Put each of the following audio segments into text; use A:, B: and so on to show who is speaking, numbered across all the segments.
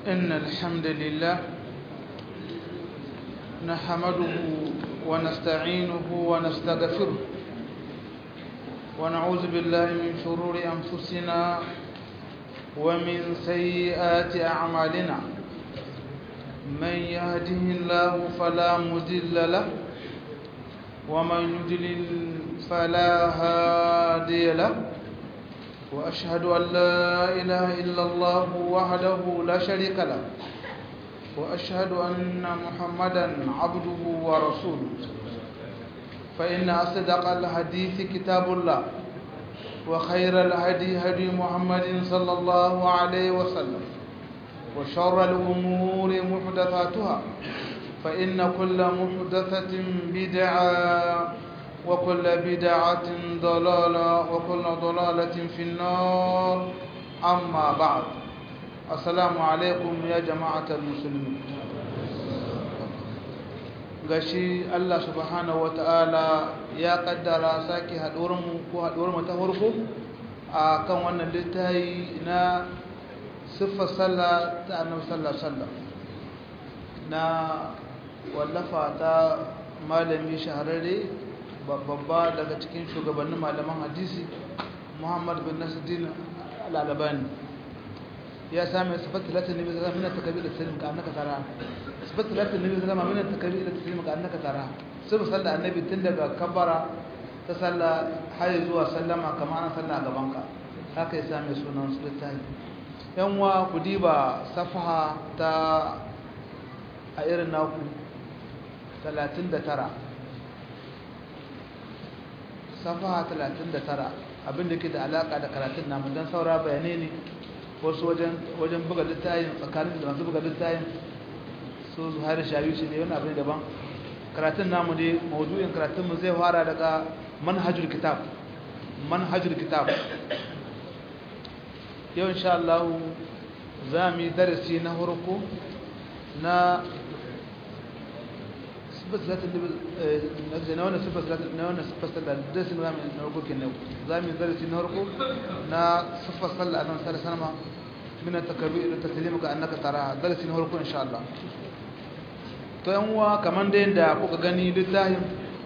A: إن الحمد لله نحمده ونستعينه ونستغفره ونعوذ بالله من شرور أنفسنا ومن سيئات أعمالنا من يهده الله فلا مضل له ومن يضلل فلا هادي له وأشهد أن لا إله إلا الله وحده لا شريك له وأشهد أن محمدا عبده ورسوله فإن أصدق الحديث كتاب الله وخير الهدي هدي محمد صلى الله عليه وسلم وشر الأمور محدثاتها فإن كل محدثة بدعة وكل بدعة ضلالة وكل ضلالة في النار أما بعد السلام عليكم يا جماعة المسلمين gashi Allah subhanahu wata'ala ya kaddara sake haɗuwarmu ko haɗuwarmu ta farko a kan wannan littafi na siffar sallah ta annabi sallallahu alaihi na wallafa ta malami shahararre babba daga cikin shugabannin malaman hadisi Muhammad bin Nasiruddin al-Albani ya sami sifat talatin nabi sallallahu alaihi wasallam min takbir al-taslim ka annaka tara sifat talatin nabi sallallahu alaihi wasallam min takbir al-taslim ka annaka tara sai salla annabi tun daga kabbara ta salla har zuwa sallama kamar an salla a gaban ka haka ya sami sunan sultan yan wa ku diba safaha ta a irin naku 39 safaha 39 abinda ke da alaka da karatun namu don saura bayanai ne wasu wajen buga littayin tsakanin da masu buga littayin su har shayu shi ne wani abin daban karatun namu ne maudu'in karatunmu zai fara daga manhajul kitab manhajul kitab yau insha Allah za mu yi darasi na farko na na wannan sifar na wannan sifar sallah darasi na zamu na rubuke ne zamu yi darasi na farko na sifar sallah annabi sallallahu alaihi wasallam min at-takbir ila taslim ka annaka tara darasi na farko insha Allah to yan uwa kaman da yanda kuka gani littafin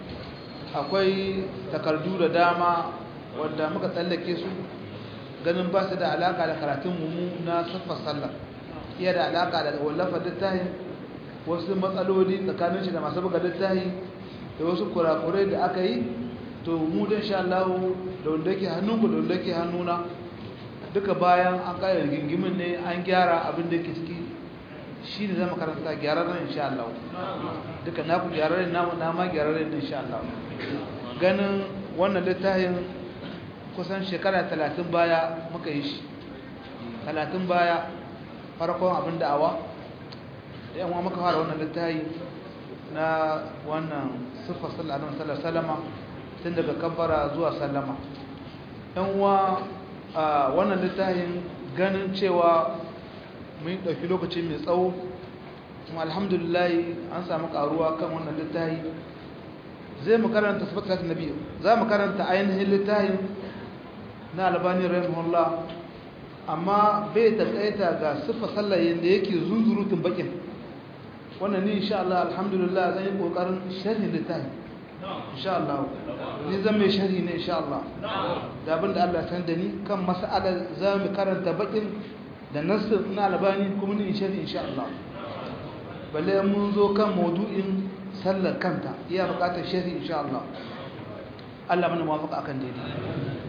A: akwai takardu da dama wanda muka tsallake su ganin ba su da alaka da karatun mu na sifar sallah iya da alaka da wallafa littafin wasu matsaloli tsakanin shi da masu buga littafi da wasu kurakurai da aka yi to mu don sha Allah da wanda yake hannunku da wanda yake hannuna duka bayan an kare rigingimin ne an gyara abin da yake ciki shi ne zama karanta gyararren insha Allah duka naku gyararren namu na ma gyararren insha Allah ganin wannan littafin kusan shekara talatin baya muka yi shi talatin baya farkon abin da'awa da yan muka fara wannan littafi na wannan siffar sallallahu alaihi wasallama tun daga kabbara zuwa sallama yan uwa wannan littafin ganin cewa mun dauki lokaci mai tsawo kuma alhamdulillah an samu karuwa kan wannan littafi zai mu karanta sifatul nabi za mu karanta ainihin littafin na albani rahimahullah amma bai takaita ga siffar sallah yanda yake zunzurutun bakin wannan ni insha Allah alhamdulillah zan yi kokarin sharhi littafi insha Allah ni zan mai sharhi ne insha Allah da abinda Allah san da ni kan mas'ala za mu karanta bakin da nasir na albani kuma ni sharhi insha Allah balle mun zo kan maudu'in sallar kanta iya bukatar sharhi insha Allah Allah mana muwafaka akan daidai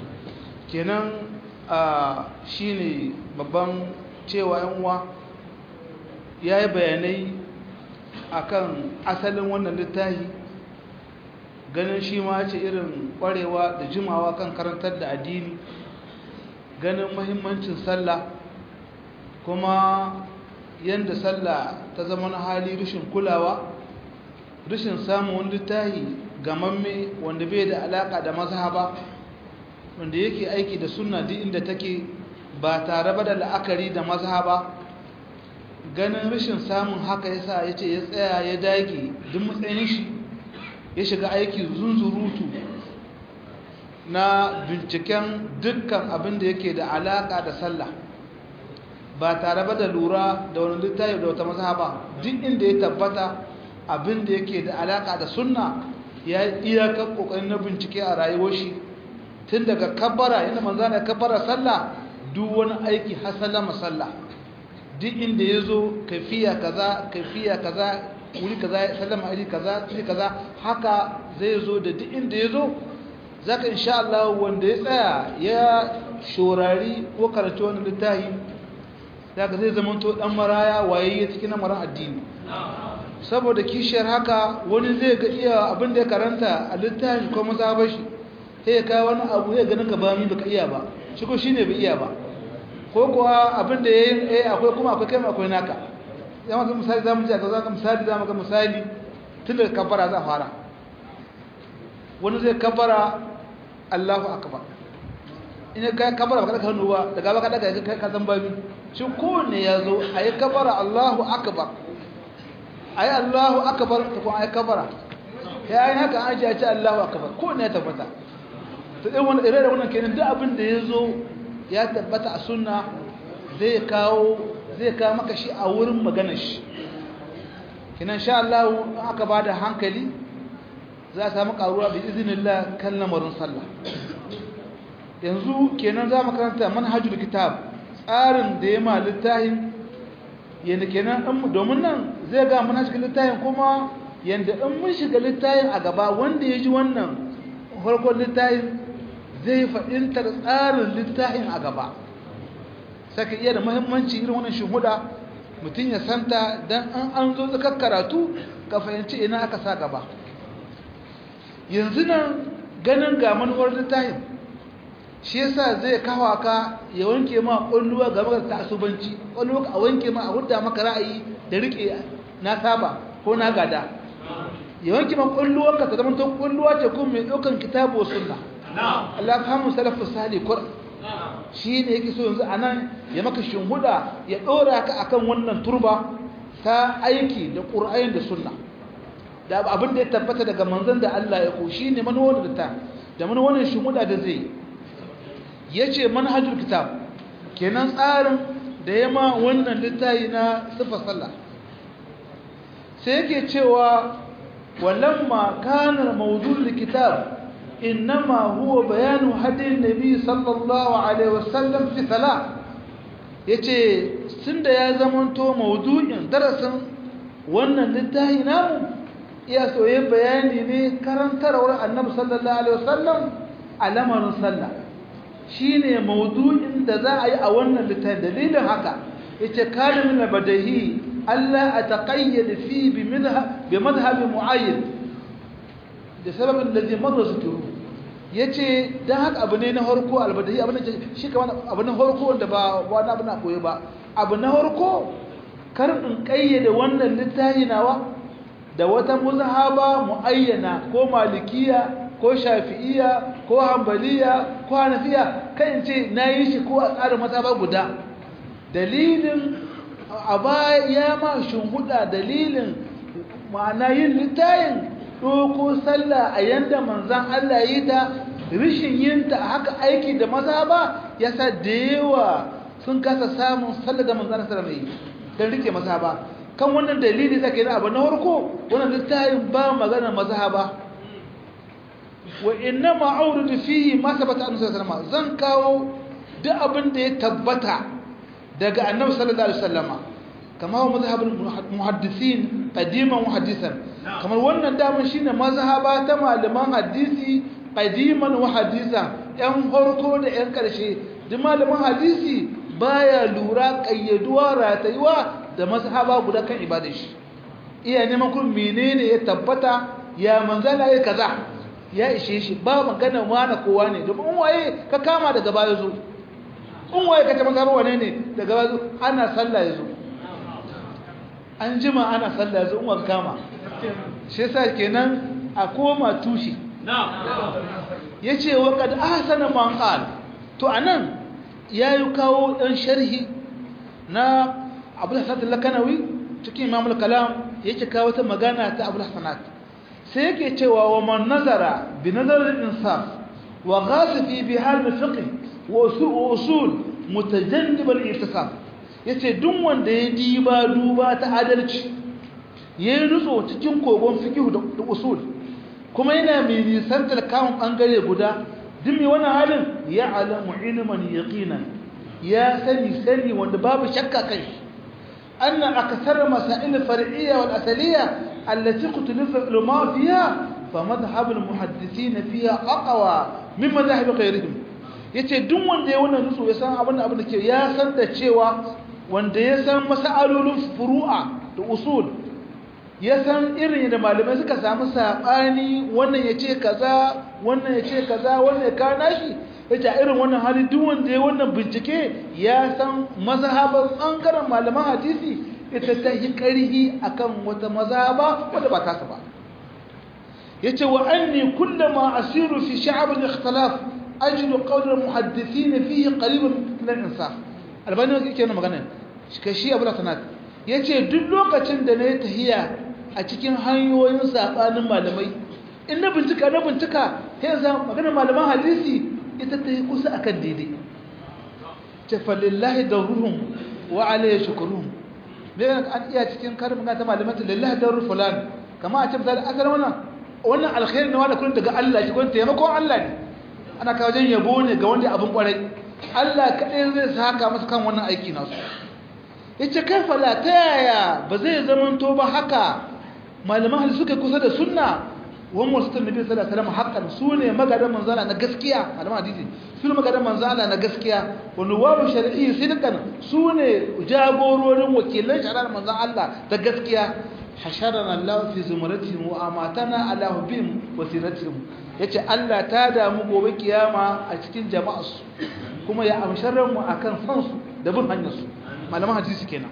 A: kenan shine babban cewa yan uwa yayi bayanai akan asalin wannan littafi ganin shi ma ce irin kwarewa da jimawa kan karantar da addini ganin mahimmancin sallah kuma yadda sallah ta zama na hali rashin kulawa rashin samun wani littafi gamamme wanda bai da alaka da mazhaba wanda yake aiki da sunna duk inda take ba tare ba da la'akari da mazhaba ganin rashin samun haka yasa ya ce ya tsaya ya dage duk matsayin shi ya shiga aiki zunzurutu na binciken dukkan abin da yake da alaka da sallah ba tare ba da lura da wani littafi da wata mazhaba duk inda ya tabbata abin da yake da alaka da sunna ya iyakar kokarin na bincike a rayuwar shi tun daga kabbara inda manzo ne kabbara sallah duk wani aiki hasala masalla duk inda yazo kafiya kaza kafiya kaza wuri kaza sallama ali kaza wuri kaza haka zai zo da duk inda yazo zaka insha Allah wanda ya tsaya ya shorari ko karatu wani littafi zaka zai zama to dan maraya waye cikin maran addini saboda kishiyar haka wani zai ga iya abin da ya karanta a littafi ko mazhabar shi sai ya kawo wani abu ya ganin ka ba mi baka iya ba shi ko shine bai iya ba ko kuwa abin da yayin eh akwai kuma akwai kai akwai naka zama ga misali zamu ji ga zaka misali zamu ga misali tun daga kafara za fara wani zai kafara Allahu akbar in ka kafara baka daga hannu ba daga baka daga kai ka zan babi shi ko ne yazo ayi kafara Allahu akbar ayi Allahu akbar ta ko ayi kafara ya yi haka an ji a ce Allahu akbar ko ne ya tabbata to ɗin wani ɗare da wannan kenan duk abin da ya zo ya tabbata a sunna zai kawo zai kawo maka shi a wurin maganar shi kenan sha Allah aka ba da hankali za a samu ƙaruwa bi izinillah kan lamarin sallah yanzu kenan za mu karanta manhajul kitab tsarin da ya ma littafin yadda kenan domin nan zai ga manhajul littafin kuma yadda in mun shiga littafin a gaba wanda ya ji wannan farkon littafin zai faɗintar tsarin littafin a gaba saka iya da muhimmanci irin wannan shuhuda mutum ya santa don an an zo tsakar karatu ka fahimci ina aka sa gaba yanzu nan ganin ga manuwar littafin shi yasa zai kawo ka ya wanke ma ƙwalluwa game da ta'asubanci ƙwalluwa a wanke ma a hudda maka ra'ayi da riƙe na saba ko na gada ya wanke ma ƙwalluwa ka ta zama ta ƙwalluwa ce kuma mai ɗaukan kitabu sunna Allah fahimun salafu sali kur shi ne yake so yanzu a nan ya maka shimhuda ya ɗora ka akan wannan turba ta aiki da ƙur'ayin da sunna da abin da ya tabbata daga manzan da Allah ya ko shi ne manuwar da ta da manuwar shimhuda da zai ya ce manhajar kitab kenan tsarin da ya ma wannan littayi na sifa sallah sai yake cewa walamma kana mawdul kitab إنما هو بيان هدي النبي صلى الله عليه وسلم في ثلاث yace tunda ya zamanto maudu'in darasin wannan littafi namu iya soye bayani ne karantarwar annabi sallallahu alaihi wasallam a lamarin sallah shine maudu'in da za a yi a wannan littafi dalilin haka yace kana min badahi alla ataqayyad fi bi madhhab bi madhhab mu'ayyan da sababin da zai mazo suturu ya ce don haka abu ne na harko albadahi abu ne shi kama abu na harko wanda ba wani abu na koyi ba abu na harko kar in kayyade wannan littafi nawa da wata muzahaba muayyana ko malikiya ko shafi'iya ko hanbaliya ko hanafiya kai in ce na yi shi ko a tsarin mazhaba guda dalilin a baya ya ma shunhuda dalilin ma'ana yin littayin ɗoko sallah a yanda manzan Allah yi ta rishin yinta a haka aiki da maza ba ya sa da yawa sun kasa samun sallah da manzan Allah mai don rike maza ba kan wannan dalili zaka yi abu na farko wannan littafin ba magana maza ba wa inna ma auridu fihi ma sabata annabi sallallahu alaihi wasallam zan kawo duk abin da ya tabbata daga annabi sallallahu alaihi wasallama kama wa mazhabul muhaddisin qadiman wa hadisan kamar wannan daman shine mazhaba ta malaman hadisi qadiman wa hadisan yan farko da yan karshe duk malaman hadisi baya lura kayyaduwa ratayuwa da mazhaba guda kan ibadar shi iya neman kun menene ya tabbata ya manzala ya kaza ya ishe shi ba magana wani kowa ne domin waye ka kama daga baya zo in waye ka ta mazhaba wane ne daga baya zo ana sallah ya zo an jima ana sallah yanzu umar kama shi yasa kenan a koma tushe yace wa kad ahsana man qal to anan yayi kawo dan sharhi na Abu Hasan al-Kanawi cikin Imam al-Kalam yake kawo ta magana ta Abu Hasanat sai yake cewa wa man nazara bi nazar al-insaf wa ghasifi bi hal al-fiqh wa usul mutajannib al-irtisab yace duk wanda ya diba duba ta adalci yayi nutso cikin kogon fiqh da usul kuma yana mai nisantar kawun bangare guda duk mai wannan halin ya alamu ilman yaqinan ya sani sani wanda babu shakka kai anna akthar masail far'iyya wal asaliyya allati qutlifa ulama fiha fa madhhab al muhaddithin fiha aqwa min madhhab ghayrihim yace duk wanda ya wannan nutsu ya san abin abin da ke ya san da cewa wanda ya san masalolin furu'a da usul ya san irin da malamai suka samu saɓani wannan ya ce kaza wannan ya ce kaza wannan ya kawo nashi ya ce irin wannan hali duk wanda ya wannan bincike ya san mazhabar ɓangaren malaman hadisi ita ta yi ƙarhi akan wata mazhaba wadda ba tasa ba ya ce wa anni kullama asiru fi sha'abin ikhtilaf ajidu qawlar muhaddisin fihi qariban min al-insaf albani yake yana magana shi abu da sanad yace duk lokacin da na yi tahiya a cikin hanyoyin saɓanin malamai in na bincika na bincika sai za maganar malaman hadisi ita ta yi kusa akan daidai ce falillahi da ruhun wa alayhi shukuruhum me an iya cikin karin magana ta malaman ta lillahi da ruhun fulan kama a ce misali asalin wannan wannan alkhairi na wani kullum daga Allah shi kun taimakon Allah ne ana kawo jan yabo ne ga wanda abin kwarai Allah kaɗai zai saka masa kan wannan aiki nasu yace kai fala ta yaya ba zai zamanto ba haka malaman hadisi suka kusa da sunna wani wasu nabi sallallahu alaihi wasallam haqqan sune magadan manzala na gaskiya malaman hadisi sune magadan manzala na gaskiya wa nuwabu shar'i sidqan sune jagororin wakilan shari'ar manzon Allah da gaskiya hasharana Allah fi zumratihim wa amatana ala hubim wa siratihim yace Allah ta damu gobe kiyama a cikin jama'arsu kuma ya amsharar mu akan san su da bin hanyar su malaman hadisi kenan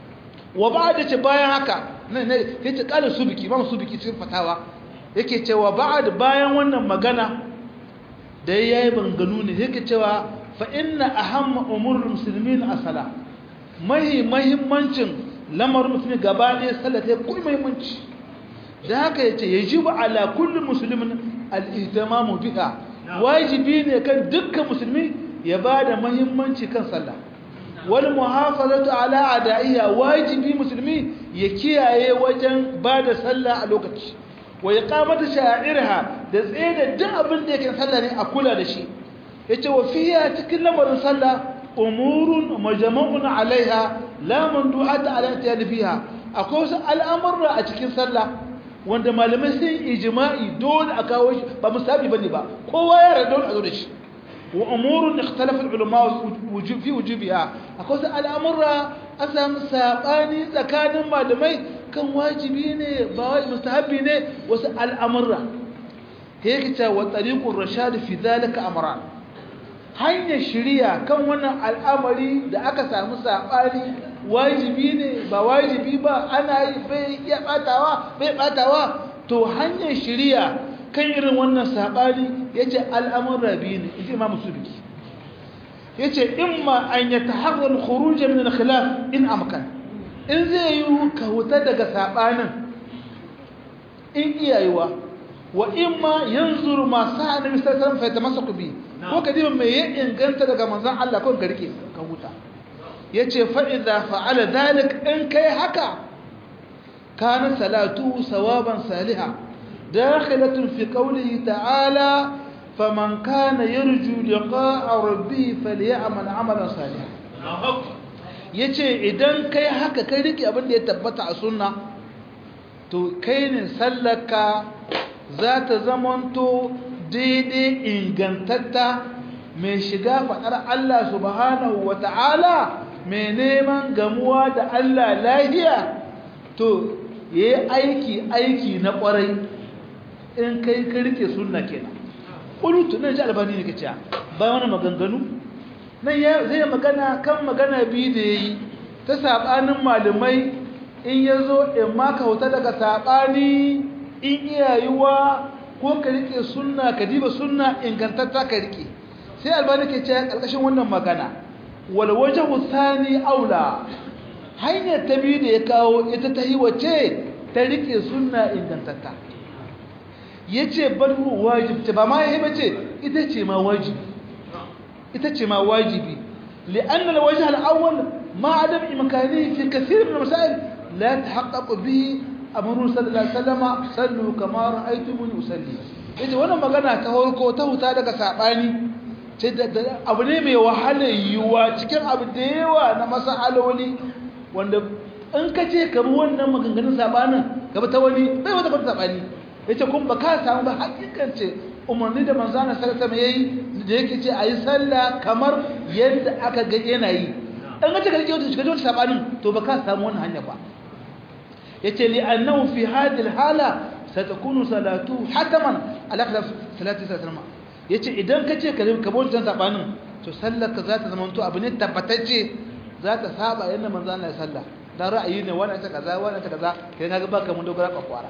A: wa ba'da ce bayan haka ne ne yace kala subiki imam subiki cikin fatawa yake cewa ba'da bayan wannan magana da yayi banganu ne yake cewa fa inna ahamma umurul muslimin asala mai muhimmancin lamarin musulmi gaba ne sallah ta kuma muhimmanci da haka yace yajibu ala kulli muslimin al-ihtimamu biha wajibi ne kan dukkan musulmi ya bada muhimmanci kan sallah wal muhafazatu ala adaiha wajibi musulmi ya kiyaye wajen bada sallah a lokaci wa iqamatu sha'irha da tsaye da duk abin da yake sallah ne a kula da shi yace wa fiya cikin lamarin sallah umurun majmu'un alaiha la mandu'at ala tiyad fiha akwai wasu al'amurra a cikin sallah wanda malamai sun ijma'i dole a kawo shi ba musabi bane ba kowa ya rada dole a zo da shi wa umurun ikhtalafa ulama wujub fi wujubiha akwai wasu al'amurra an samu sabani tsakanin malamai kan wajibi ne ba wai mustahabi ne wasu al'amurra yake cewa wa tariqur rashad fi dhalika amran hanyar shiriya kan wannan al'amari da aka samu sabani wajibi ne ba wajibi ba ana yi bai iya batawa bai batawa to hanyar shiriya kan irin wannan sabani yace al'amura biyu ne inji Imam Subki yace imma an yataharrar khuruj min al-khilaf in amkan in zai yi ka huta daga sabanin in iyayewa wa imma yanzuru ma sa'a nabi sallallahu alaihi wasallam fa yatamassaku bi ko kadiba me ya inganta daga manzon Allah ko garke ka huta yace fa idza fa'ala dhalik in kai haka kana salatu sawaban saliha dakhilatun fi qawlihi ta'ala faman kana yarju liqa'a rabbi falyamal 'amalan salihan yace idan kai haka kai rike abin da ya tabbata a sunna to kai ne sallaka za ta zamanto daidai ingantatta mai shiga faɗar Allah subhanahu wa ta'ala mai neman gamuwa da Allah lahiya to ya yi aiki aiki na ƙwarai in kai ka rike sunna kenan ƙulutu nan ji albani ne ka ce bayan wani maganganu nan zai magana kan magana biyu da ya yi ta saɓanin malamai in ya zo in maka wuta daga saɓani in iyayuwa ko ka rike sunna ka diba sunna ingantatta ka rike sai albani ke ce ƙarƙashin wannan magana wal wajhu thani aula hanyar ta biyu da ya kawo ita ta yi wace ta rike sunna ingantatta yace bal wajib ta ba ma yayi bace ita ce ma wajibi ita ce ma wajibi لأن الوجه الأول ما عدم إمكانه في كثير من المسائل لا يتحقق به أمر صلى الله عليه وسلم صلوا كما رأيتموني أصلي ita wannan magana ta farko ta huta daga sabani abu ne mai wahalar yiwuwa cikin abu da yawa na masaloli wanda in ka ce ka bi wannan maganganun sabanin ka bi ta wani bai wata kwanta sabani yace kun ba ka samu ba hakikance umarni da manzana sallallahu alaihi yayi da yake ce ayi sallah kamar yadda aka ga yana yi in ka ce ka rike shiga wata sabanin to ba ka samu wannan hanya ba yace li annahu fi hadhihi hala satakunu salatu hataman ala khilaf salati sallallahu yace idan ka ce ka ka bi wannan sabanin to sallar ka za ta zama to abu ne tabbatacce za ta saba yadda manzana ya sallah dan ra'ayi ne wannan ta kaza wannan ta kaza kai kaga baka mun dogara kwakwara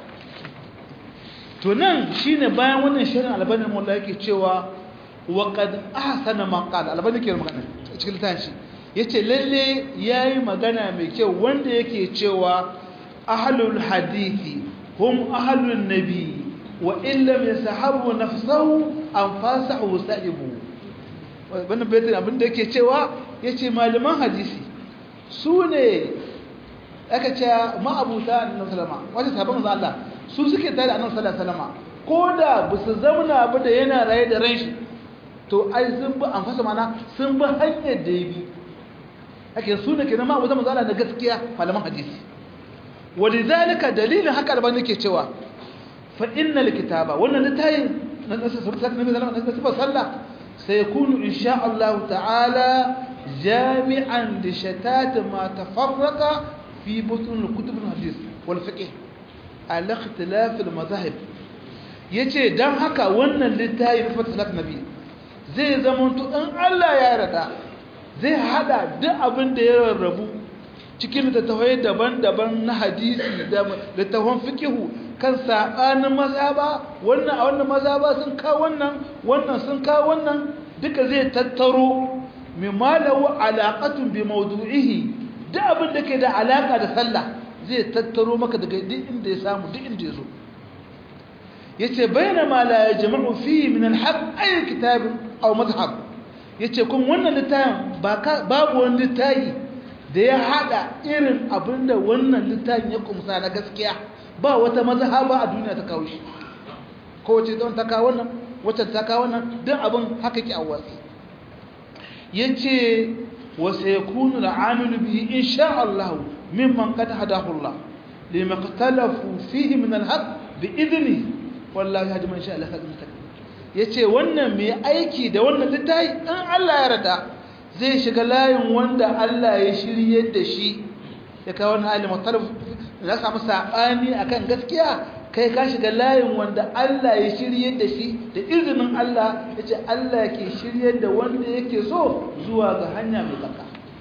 A: to nan shine bayan wannan shirin albanin mulla yake cewa wa qad ahsana man qala albani ke magana cikin littafin shi yace lalle yayi magana mai kyau wanda yake cewa ahlul hadithi hum ahlun nabi wa in lam yasahabu nafsuhu anfasahu sa'ibu wannan bayanin abin da yake cewa yace malaman hadisi su ne aka ce ma'abuta annabi sallama wajen sabon Allah su suke tare annabi sallallahu alaihi wasallam ko da ba su zauna ba da yana raye da ran shi to ai sun bi an fasa mana sun bi hanyar da yabi ake su ne kenan ma'abuta manzo Allah na gaskiya malaman hadisi walidhalika dalilin haka alban nake cewa fa innal kitaba wannan litayin na sabata nabi sallallahu alaihi wasallam sallah sayakunu insha Allah ta'ala jami'an li shatat ma tafarraqa في بطن الكتب الحديث والفقه على اختلاف المذاهب yace dan haka wannan littafi na fatalat nabi zai zamanto in Allah ya yarda zai hada duk abin da ya rarrabu cikin littattafai daban-daban na hadisi da littattafan fikihu kan sabanin mazhaba wannan a wannan mazhaba sun kawo wannan wannan sun kawo wannan duka zai tattaro mimma lahu alaqatun bi mawdu'ihi duk abin da ke da alaka da sallah zai tattaro maka daga duk inda ya samu duk inda ya zo yace bainama la yajma'u fihi min al-haqq ay kitab aw madhhab yace kun wannan littafin babu wani littafi da ya hada irin abinda wannan littafin ya kumsa na gaskiya ba wata mazhaba a duniya ta kawo shi ko wace don ta kawo wannan wacce ta kawo wannan duk abin haka ki awwasi yace وسيكون العامل به إن شاء الله ممن قد هداه الله لما اختلفوا فيه من الحق بإذنه والله يهدي من شاء الله المستقيم yace wannan mai aiki da wannan littafi in Allah ya rada zai shiga layin wanda Allah ya shirye da shi ya kawo wannan alim mutarif ya samu sabani akan gaskiya kai ka shiga layin wanda Allah ya shirye da shi da izinin Allah yace Allah ke shirye da wanda yake so zuwa ga hanya mai tsaka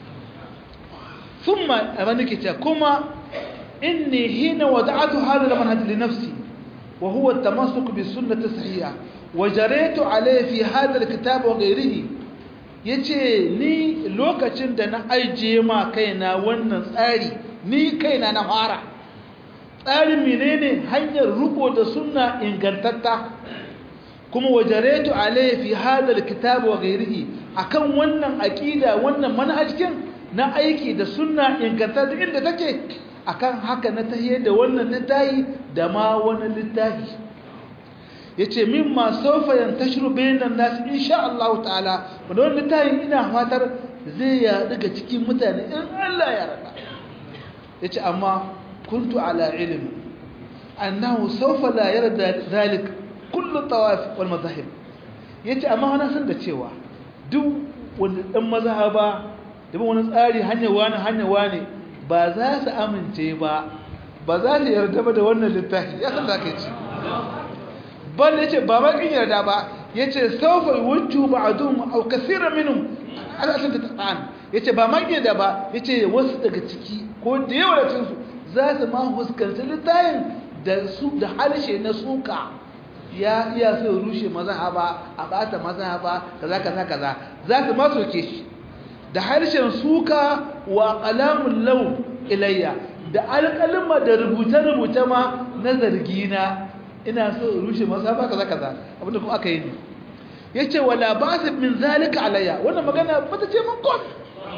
A: thumma abin ke cewa kuma inni hina wada'tu hadha al-manhaj li nafsi wa huwa at-tamassuk bi sunnati sahiha wa jaraytu alayhi fi hadha al-kitab wa ghayrihi yace ni lokacin da na ajiye ma kaina wannan tsari ni kaina na fara tsarin menene hanyar ruko da sunna ingantatta kuma wajaretu alayhi fi hadha alkitab wa ghayrihi akan wannan aqida wannan manhajin na aiki da sunna ingantatta inda take akan haka na tahiyar da wannan littafi da ma wani littafi yace mimma sawfa yantashiru bainan nas insha Allah ta'ala wannan littafin ina fatar zai ya daga cikin mutane in Allah ya rada yace amma كنت على علم أنه سوف لا يرد ذلك كل الطوائف والمذاهب yace amma ana san da cewa duk wanda dan mazhaba da wani tsari hanya wani hanya wani ba za su amince ba ba za su yarda ba da wannan littafi ya san da kai ce bal yace ba ma kin yarda ba yace sawfa wujju ba'dhum aw kaseeran minhum ala asan ta'an yace ba ma kin yarda ba yace wasu daga ciki ko da yawa da cikin su za su ma fuskanci littayin da su da harshe na suka ya iya so rushe mazhaba a bata mazhaba kaza kaza kaza za su ma soke shi da harshen suka wa qalamul law ilayya da alƙalma da rubuce-rubuce ma na zargina ina so rushe mazhaba kaza kaza abinda kuma aka yi ne yace wala basu min zalika alayya wannan magana bata ce min kon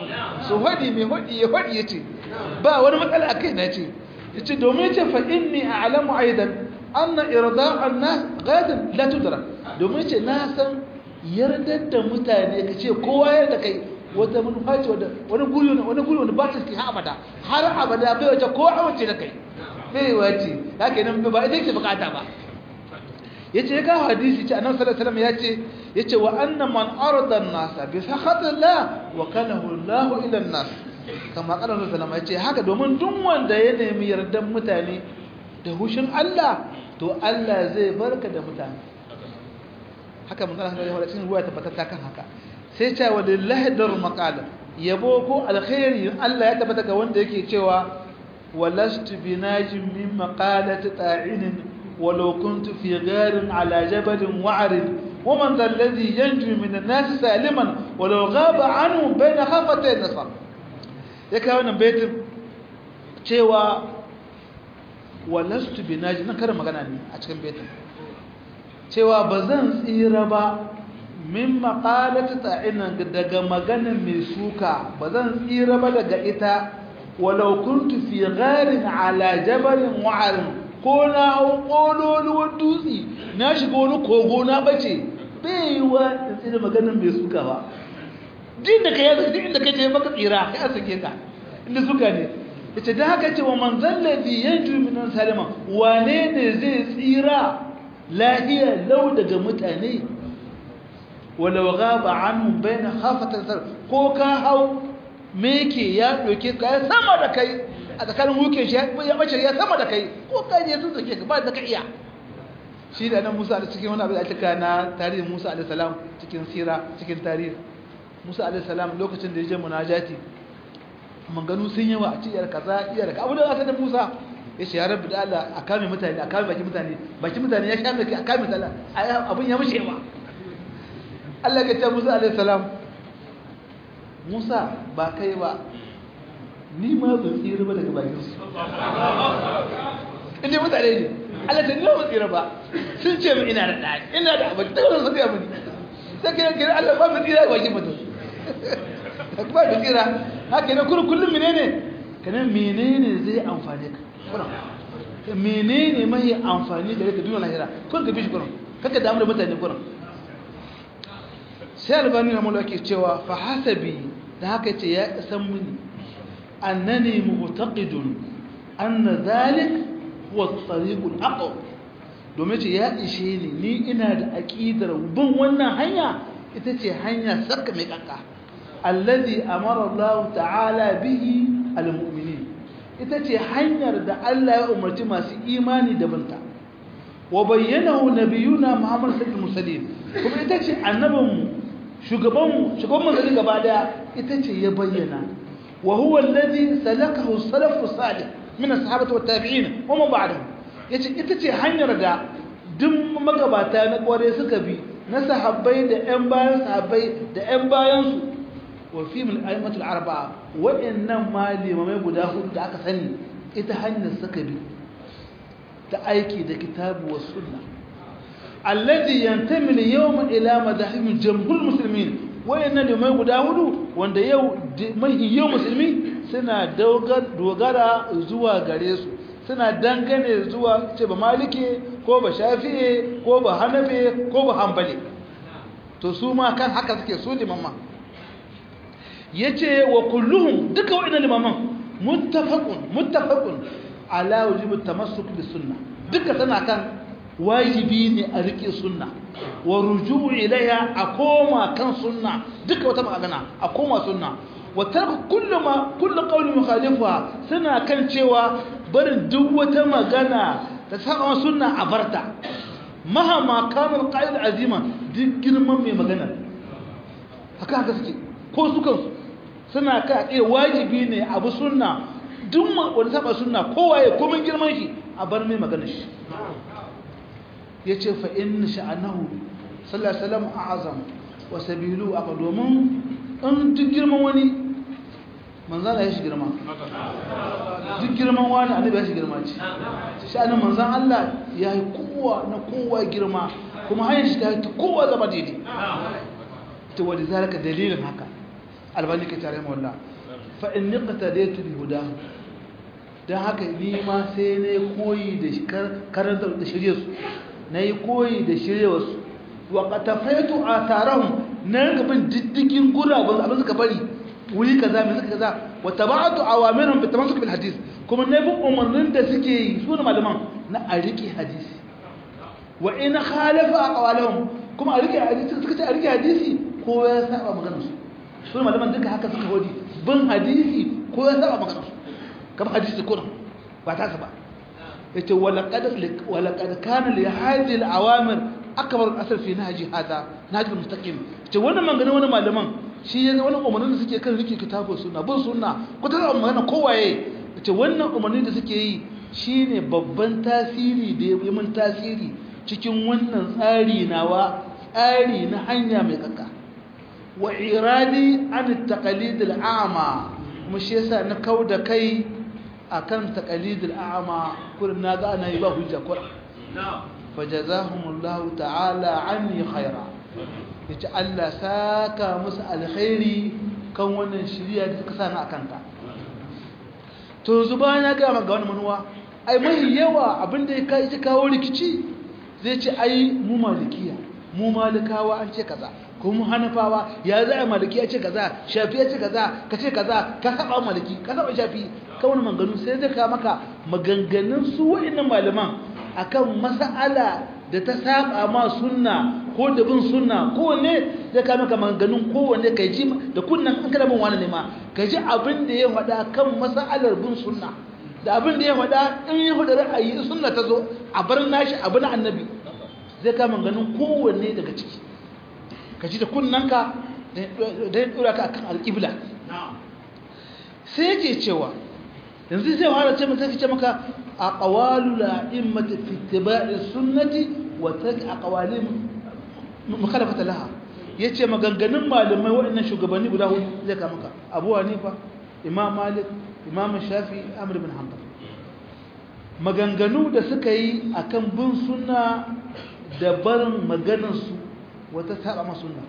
A: su hadi mai hadi ya hadi yace ba wani matsala akai na ce yace domin yace fa inni a'lamu aidan anna irda'a an-nas gadan la tudrak domin yace na san yardar da mutane kace kowa yarda kai wata manufa ce wani guri wani guri wani ba ta ke abada har abada bai wace ko a wace da kai bai wace haka nan ba ita ce bukata ba yace ya kawo hadisi ce annabi sallallahu alaihi wasallam yace yace wa anna man arada an-nas bi sakhatillah wa kalahu Allah ila an-nas kama qala annabi sallallahu alaihi yace haka domin duk wanda ya nemi yardan mutane da hushin Allah to Allah zai barka da mutane haka mun Allah sallallahu alaihi wasallam ruwa tabbata kan haka sai ce wa lillahi dar maqala yabo ko alkhairi Allah ya tabbata ga wanda yake cewa walastu binajin min maqalati ta'inin walau kuntu fi gharin ala jabalin wa'rid ومن ذا الذي ينجو من الناس سالما ولو غاب عنه بين خفتي النصر yake wannan baitin cewa walastu binaji nan karin magana ne a cikin baitin cewa bazan tsira ba min maqalati ta'inan daga maganin mai suka bazan tsira ba daga ita walau kuntu fi gharin ala jabalin wa'arin ko na hau kololuwar dutse na shiga wani kogo na bace bai yi wa tsira maganin mai suka ba din da ka yi duk inda ka je maka tsira ya sake ka inda suka ne yace da haka ce wa man zallabi yanju min salima wane ne zai tsira lahiya lau daga mutane walau ghaba anhum baina khafatan sar ko ka hau meke ya doke ka sama da kai a tsakanin huke shi ya bace ya sama da kai ko ka je sun sake ka ba da ka iya shi da nan Musa da cikin wani abu da aka na tarihin Musa alaihi salam cikin sira cikin tarihi Musa alaihi salam lokacin da ya je munajati manganu sun yawa a ciyar kaza iyar ka abu da aka da Musa ya ce ya rabbi da Allah a kame mutane a kame baki mutane baki mutane ya kame a kame mutane abun ya mushe ba Allah ya ce Musa alaihi salam Musa ba kai ba ni ma ban tsira ba daga bakin su inda mutane ne Allah ta nuna tsira ba sun ce min ina da ɗaya ina da abin ta wani sabiya mini sai kira kira Allah ba mu tsira bakin mutum ba mu tsira haka ne kullum kullum menene kana menene zai amfane ka menene mai amfani da ka duniya lahira kun ka bishi kurin kaka damu da mutane kurin sai albani na mulki cewa fa hasabi da haka ce ya san mini annani mu'taqidun anna zalik huwa at-tariq al-aqwa domin ce ya ishe ni ni ina da aqidar bin wannan hanya ita ce hanya saka mai kanka allazi amara Allah ta'ala bihi al-mu'minin ita ce hanyar da Allah ya umarci masu imani da binta wa bayyanahu nabiyuna Muhammad sallallahu alaihi wasallam kuma ita ce annabinmu shugabanmu shugaban manzali gaba daya ita ce ya bayyana wa huwa alladhi salakahu salafu salih min ashabati wat tabi'in wa man ba'dahum yace ita ce hanyar da duk magabata na kware suka bi na sahabbai da ƴan bayan sahabbai da ƴan bayan su wa fi min aimatul arba'a wa'annan malimai guda hudu da aka sani ita hanyar suka bi ta aiki da kitabu wa sunna alladhi yantami al-yawma ila madahim jamhur muslimin wayannan limai guda hudu wanda yau mai yau musulmi suna dogara zuwa gare su suna dangane zuwa ce ba malike ko ba shafi'e ko ba hanabe ko ba hanbali to su ma kan haka suke su limamman yace wa kulluhum duka wayannan limamman muttafaqun muttafaqun ala wajib at-tamassuk bis sunnah duka tana kan wajibi ne a rike sunna wa ruju'u ilayha a koma kan sunna duka wata magana a koma sunna wa tarku kullu ma kullu qawli mukhalifa suna kan cewa barin duk wata magana ta saba sunna a barta mahama kana alqa'id azima duk girman mai magana haka haka suke ko su kansu suna ka a wajibi ne abu sunna duk wani saba sunna kowaye komin girman shi a bar mai magana shi ya ce fa'in sha'anahu sallasalam a azam wa sabilu a domin in duk girman wani manzan ya shi girma duk girman wani annabi ya shi girma ce sha'anin manzan Allah ya yi kowa na kowa girma kuma hanyar shi ta yi ta kowa zama daidai ta wadda zalaka dalilin haka albani ke tare mu wallah fa in niqtadaytu bi hudahu dan haka ni ma sai ne koyi da karanta da shirye su nayi koyi da shirye wasu wa qatafaitu atharahum na gaban diddigin guraben abin suka bari wuri kaza mai suka kaza wa tabatu awamirhum bi tamassuk bil hadith kuma ne bin umarnin da suke yi su ne malaman na a rike hadisi wa in khalafa aqwalahum kuma a rike hadisi suka ce a rike hadisi ko ya saba maganar su su malaman duka haka suka hodi bin hadisi ko ya saba maganar su kamar hadisi ko ba ta ba yace wala qad wala qad kana li hadhihi al awamir akbar al asr fi nahji hada nahji al mustaqim yace wannan magana wannan malaman shi ya wani umarnin da suke kan rike kitabun sunna bin sunna ko ta magana kowaye yace wannan umarnin da suke yi shine babban tasiri da ya mun tasiri cikin wannan tsari nawa tsari na hanya mai kaka wa iradi an taqalid al'ama kuma shi yasa na kauda kai akan taqalid al'ama kullun naga ana yi ba hujja kullun fajazahumullahu ta'ala anni khaira yace Allah saka musu alkhairi kan wannan shiriya da suka sani akan ta to zuba na ga maka wannan manuwa ai mai yawa abinda ya kai kawo rikici zai ce ai mu malikiya mu malikawa an ce kaza ko mu hanafawa ya za a maliki ya ce kaza shafi ya ce kaza ka ce kaza ka saba maliki ka saba shafi kawai maganganu sai zai ka maka maganganun su wa'annan malaman akan mas'ala da ta saba ma sunna ko da bin sunna kowanne zai ka maka maganganun kowanne kai ji da kunnan an kada bin wani ne ma ka ji abin da ya faɗa kan mas'alar bin sunna da abin da ya faɗa in ya faɗa ra'ayi sunna ta zo a bar nashi abu na annabi zai ka maganganun kowanne daga ciki ka ji da kunnanka da ya ɗora ka akan alƙibla sai yake cewa yanzu zai fara ce mata ce maka a ƙawalu la'immata fi tiba'i sunnati wa ta a ƙawali makalafata laha ya ce maganganun malamai waɗannan shugabanni guda hudu zai ka maka abu hanifa imam malik imam shafi amr bin hanbal maganganu da suka yi akan bin sunna da barin maganarsu wata saba ma sunna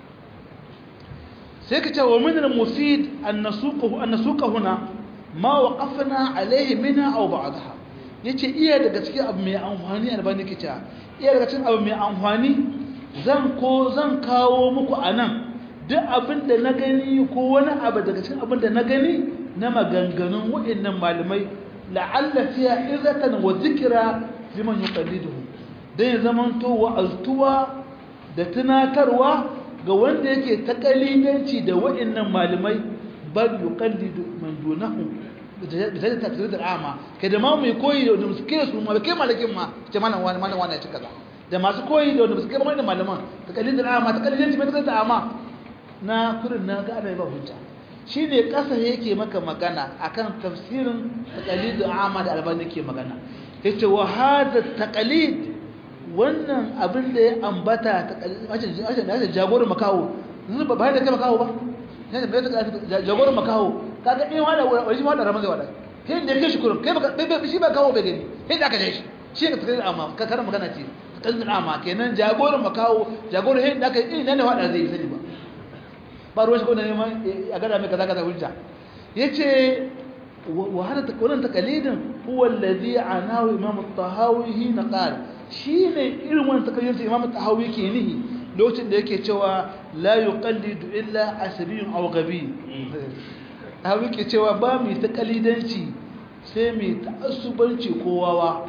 A: sai ka ce wa min al-mufid an nasuqahu an nasuqa huna ma waqafna alayhi minha aw ba'daha yace iya daga cikin abu mai amfani albani ke cewa iya daga cikin abu mai amfani zan ko zan kawo muku anan duk abin da na gani ko wani abu daga cikin abin da na gani na maganganun wa'annan malamai la'alla fiha izatan wa dhikra liman yuqalliduhu dan ya zamanto wa'aztuwa da tunatarwa ga wanda yake takalidanci da wa'annan malamai bal yuqallidu man dunahu da zai takdir da ama kai da ma mai koyi da wanda suke su ma kai malakin ma ce malam wani malam wani ya ci kaza da masu koyi da wanda suke da malaman takallidin ama takalidanci mai da ama na kurin na ga ana ba hujja shine kasa yake maka magana akan tafsirin taqalidul ama da albani ke magana yace wa hada taqalid wannan abin da ya ambata ta jagorar makaho yanzu ba bayan da kai makaho ba jagorar makaho kaga in wada wani wada ramar zai wada kai da kai shukurin kai ba shi ba kawo bai gani kai da aka shi shi ka tsaye amma ka karin magana ce tsaye amma kenan jagorar makaho jagorar hin da aka yi nan ne wada zai yi sani ba ba ruwan shi ko na neman a gada mai kaza kaza hujja yace wa hada wannan takalidin huwa alladhi anahu imam at-tahawi hina qala shi ne irin wani takayyarsa imam tahawi ke nihi lokacin da yake cewa la yuqallidu illa asabiyun aw gabi tahawi ke cewa ba mai takalidanci sai mai ta'assubanci ko wawa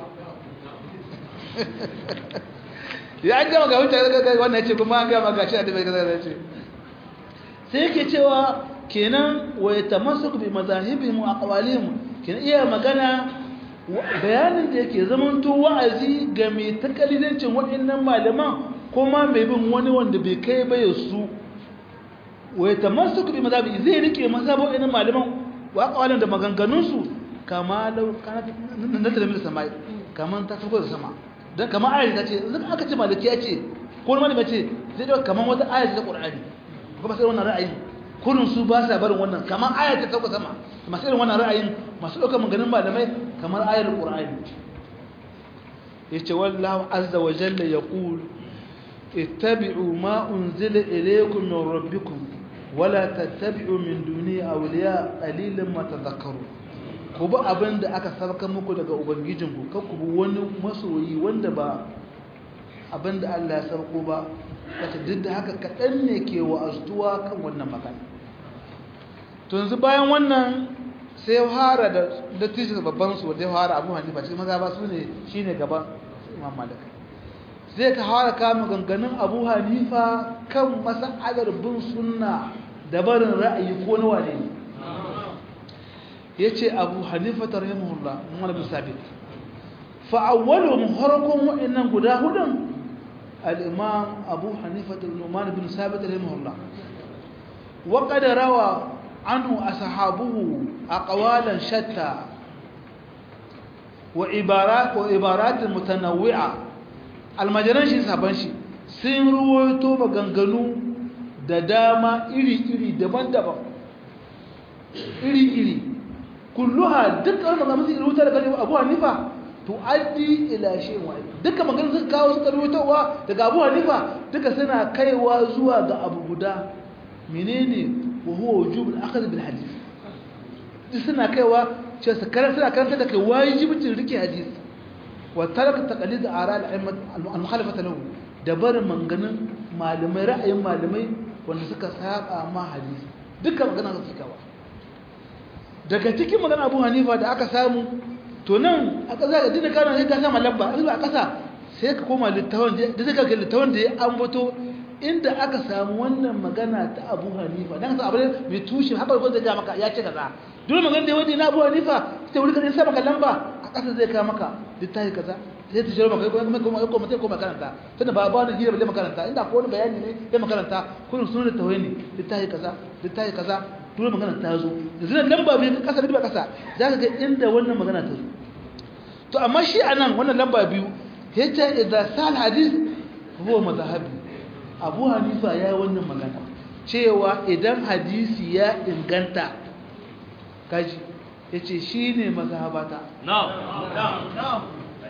A: ya an gama ga wuce ga wannan ce kuma an gama ga shi a dabe gaza ce sai yake cewa kenan wa yatamassaku bi mazahibihim wa aqwalihim kenan iya magana bayanin da yake zamanto wa'azi ga mai takalidancin waɗannan malaman kuma mai bin wani wanda bai kai ba ya su wai ta masu kuɗi mazabi zai rike mazhabin waɗannan malaman wa ƙawalin da maganganunsu kama na talamin sama kamar ta farko da sama don kamar ayat ta ce zan aka ce malaki ya ce ko wani malami ce zai ɗauka kamar wata ayat ta ƙur'ani kuma sai wannan ra'ayi kurin su ba sa barin wannan kamar ayat ta sauka sama masu irin wannan ra'ayin masu ɗaukar maganin malamai kamar ayar ƙur'ani ya ce wallahu azza wa jalla ya ƙul ittabi'u ma unzila ilaykum min rabbikum wala tattabi'u min duni awliya qalilan ma tadhakkaru ku bi abin da aka sarka muku daga ubangijinku kan ku bi wani masoyi wanda ba abin da Allah ya sarko ba kace duk da haka kaɗan ne ke wa'aztuwa kan wannan magana to yanzu bayan wannan sai ya fara da dattijo babban su da ya fara Abu Hanifa cikin maza ba su ne shine gaban Imam Malik sai ka fara kama ganganin Abu Hanifa kan mas'alar bin sunna da barin ra'ayi ko na wane ne yace Abu Hanifa rahimahullah Muhammad bin Sabit fa awwaluhum harakun wa'annan guda hudun al-Imam Abu Hanifa al-Numan bin Sabit rahimahullah wa qad rawa anhu ashabuhu aqwalan shatta wa ibarat wa ibarat mutanawwi'a almajiran shi saban shi sun ruwaito maganganu da dama iri-iri daban-daban iri-iri kulluha dukkan magana musu rubuta daga Abu Hanifa to addi ila shay'in wahid dukkan magana suka kawo suka rubutawa daga Abu Hanifa duka suna kaiwa zuwa ga abu guda menene wa huwa wujub al-akhd bil hadith duk suna kaiwa cewa su karanta suna karanta da kai wajibin rike hadisi wa taraka taqlid ara al-a'immat al-mukhalafata lahu da barin manganin malamai ra'ayin malamai wanda suka saba ma hadisi dukkan magana su kawa daga cikin magana Abu Hanifa da aka samu to nan aka zaga dinka kana sai ka sama lamba in ba kasa sai ka koma littafin da zai ga littafin da ya ambato inda aka samu wannan magana ta Abu Hanifa dan sa abin mai tushe haka ko zai ga maka ya ce kaza dole magana da wani na Abu Hanifa sai wuri ka sai maka lamba a kasa zai ka maka littafi kaza sai ta shirya maka kuma kuma kuma sai kuma makaranta tunda ba ba ni hira ba makaranta inda ko wani bayani ne sai makaranta kullum sunan tawhidi littafi kaza littafi kaza dole magana ta zo da zai lamba biyu kasa da ba kasa za ka ga inda wannan magana ta zo to amma shi anan wannan lamba biyu yace idza sal hadith huwa madhhabi abu hanifa ya wannan magana cewa idan hadisi ya inganta kaji yace shine mazhabata na'am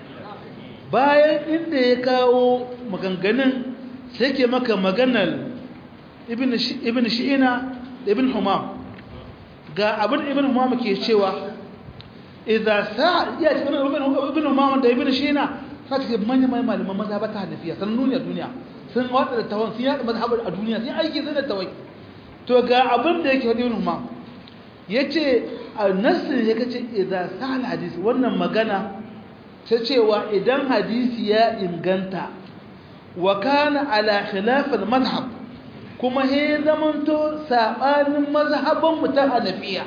A: bayan inda ya kawo maganganun sai ke maka maganar ibn ibn shi'ina da ibn humam ga abin ibn humam ke cewa idza sa ya ce ibn humam da ibn shi'ina sa take manyan manyan malaman mazhabata hanafiya san duniya duniya sun wada da tawon sun yada mazhabar a duniya sun aiki sun da tawai to ga abin da yake wadi ibn humam yace a nassin ya kace idza sa al hadis wannan magana ta cewa idan hadisi ya inganta wa kana ala khilaf al madhhab kuma he zamanto sabanin mazhaban mu ta hanafiya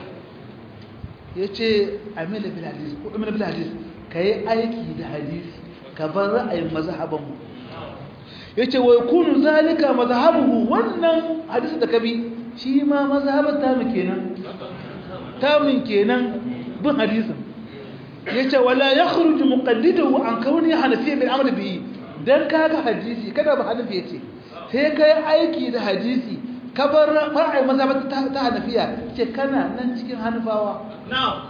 A: yace amila bil hadis ko amila bil hadis kai aiki da hadisi ka bar ra'ayin mazhaban mu yace wa yakunu zalika mazhabuhu wannan hadisi da kabi shi ma mazhaban ta mu kenan ta mun kenan bin hadisin yace wala yakhruju muqaddiduhu an kauni hanafiya bil amr bihi dan kaga hadisi kada ba hanafi yace sai kai aiki da hadisi ka bar ra'ayi mazhabat ta hanafiya ce kana nan cikin hanafawa na'am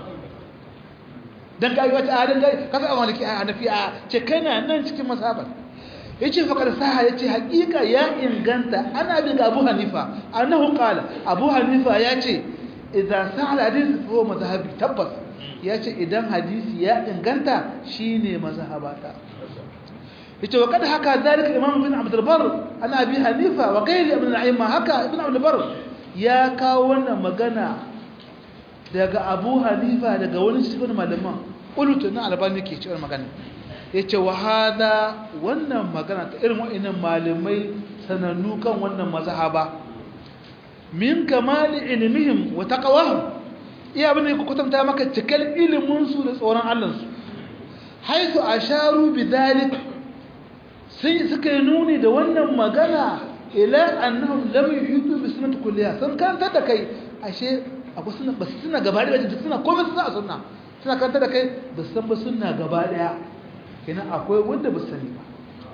A: dan kai wata adan kai kaga maliki hanafiya ce kana nan cikin mazhabat yace fa kada saha yace hakika ya inganta ana bin Abu Hanifa annahu qala Abu Hanifa yace idza sa'al hadith fa huwa mazhabi tabbas yace idan hadisi ya inganta shine mazhabata yace wa kada haka zalika imam ibn abd al-barr ana abi hanifa wa ghayri ibn al-aimma haka ibn abd al-barr ya kawo wannan magana daga abu hanifa daga wani cikin malaman qultu na albani ke cewa magana yace wa hada wannan magana ta irin wa'annan malamai sanannu kan wannan mazhaba min kamali ilmihim wa taqwahum iya abin da ku kwatanta maka cikar ilimin su da tsoron Allah su haisu asharu bidalik sai suka yi nuni da wannan magana ila annahum lam yuhitu bi sunnati kulliha sun kanta da kai ashe akwai sunna ba sunna gaba daya duk suna komai suna sunna suna kanta da kai ba san ba sunna gaba daya kenan akwai wanda ba sani ba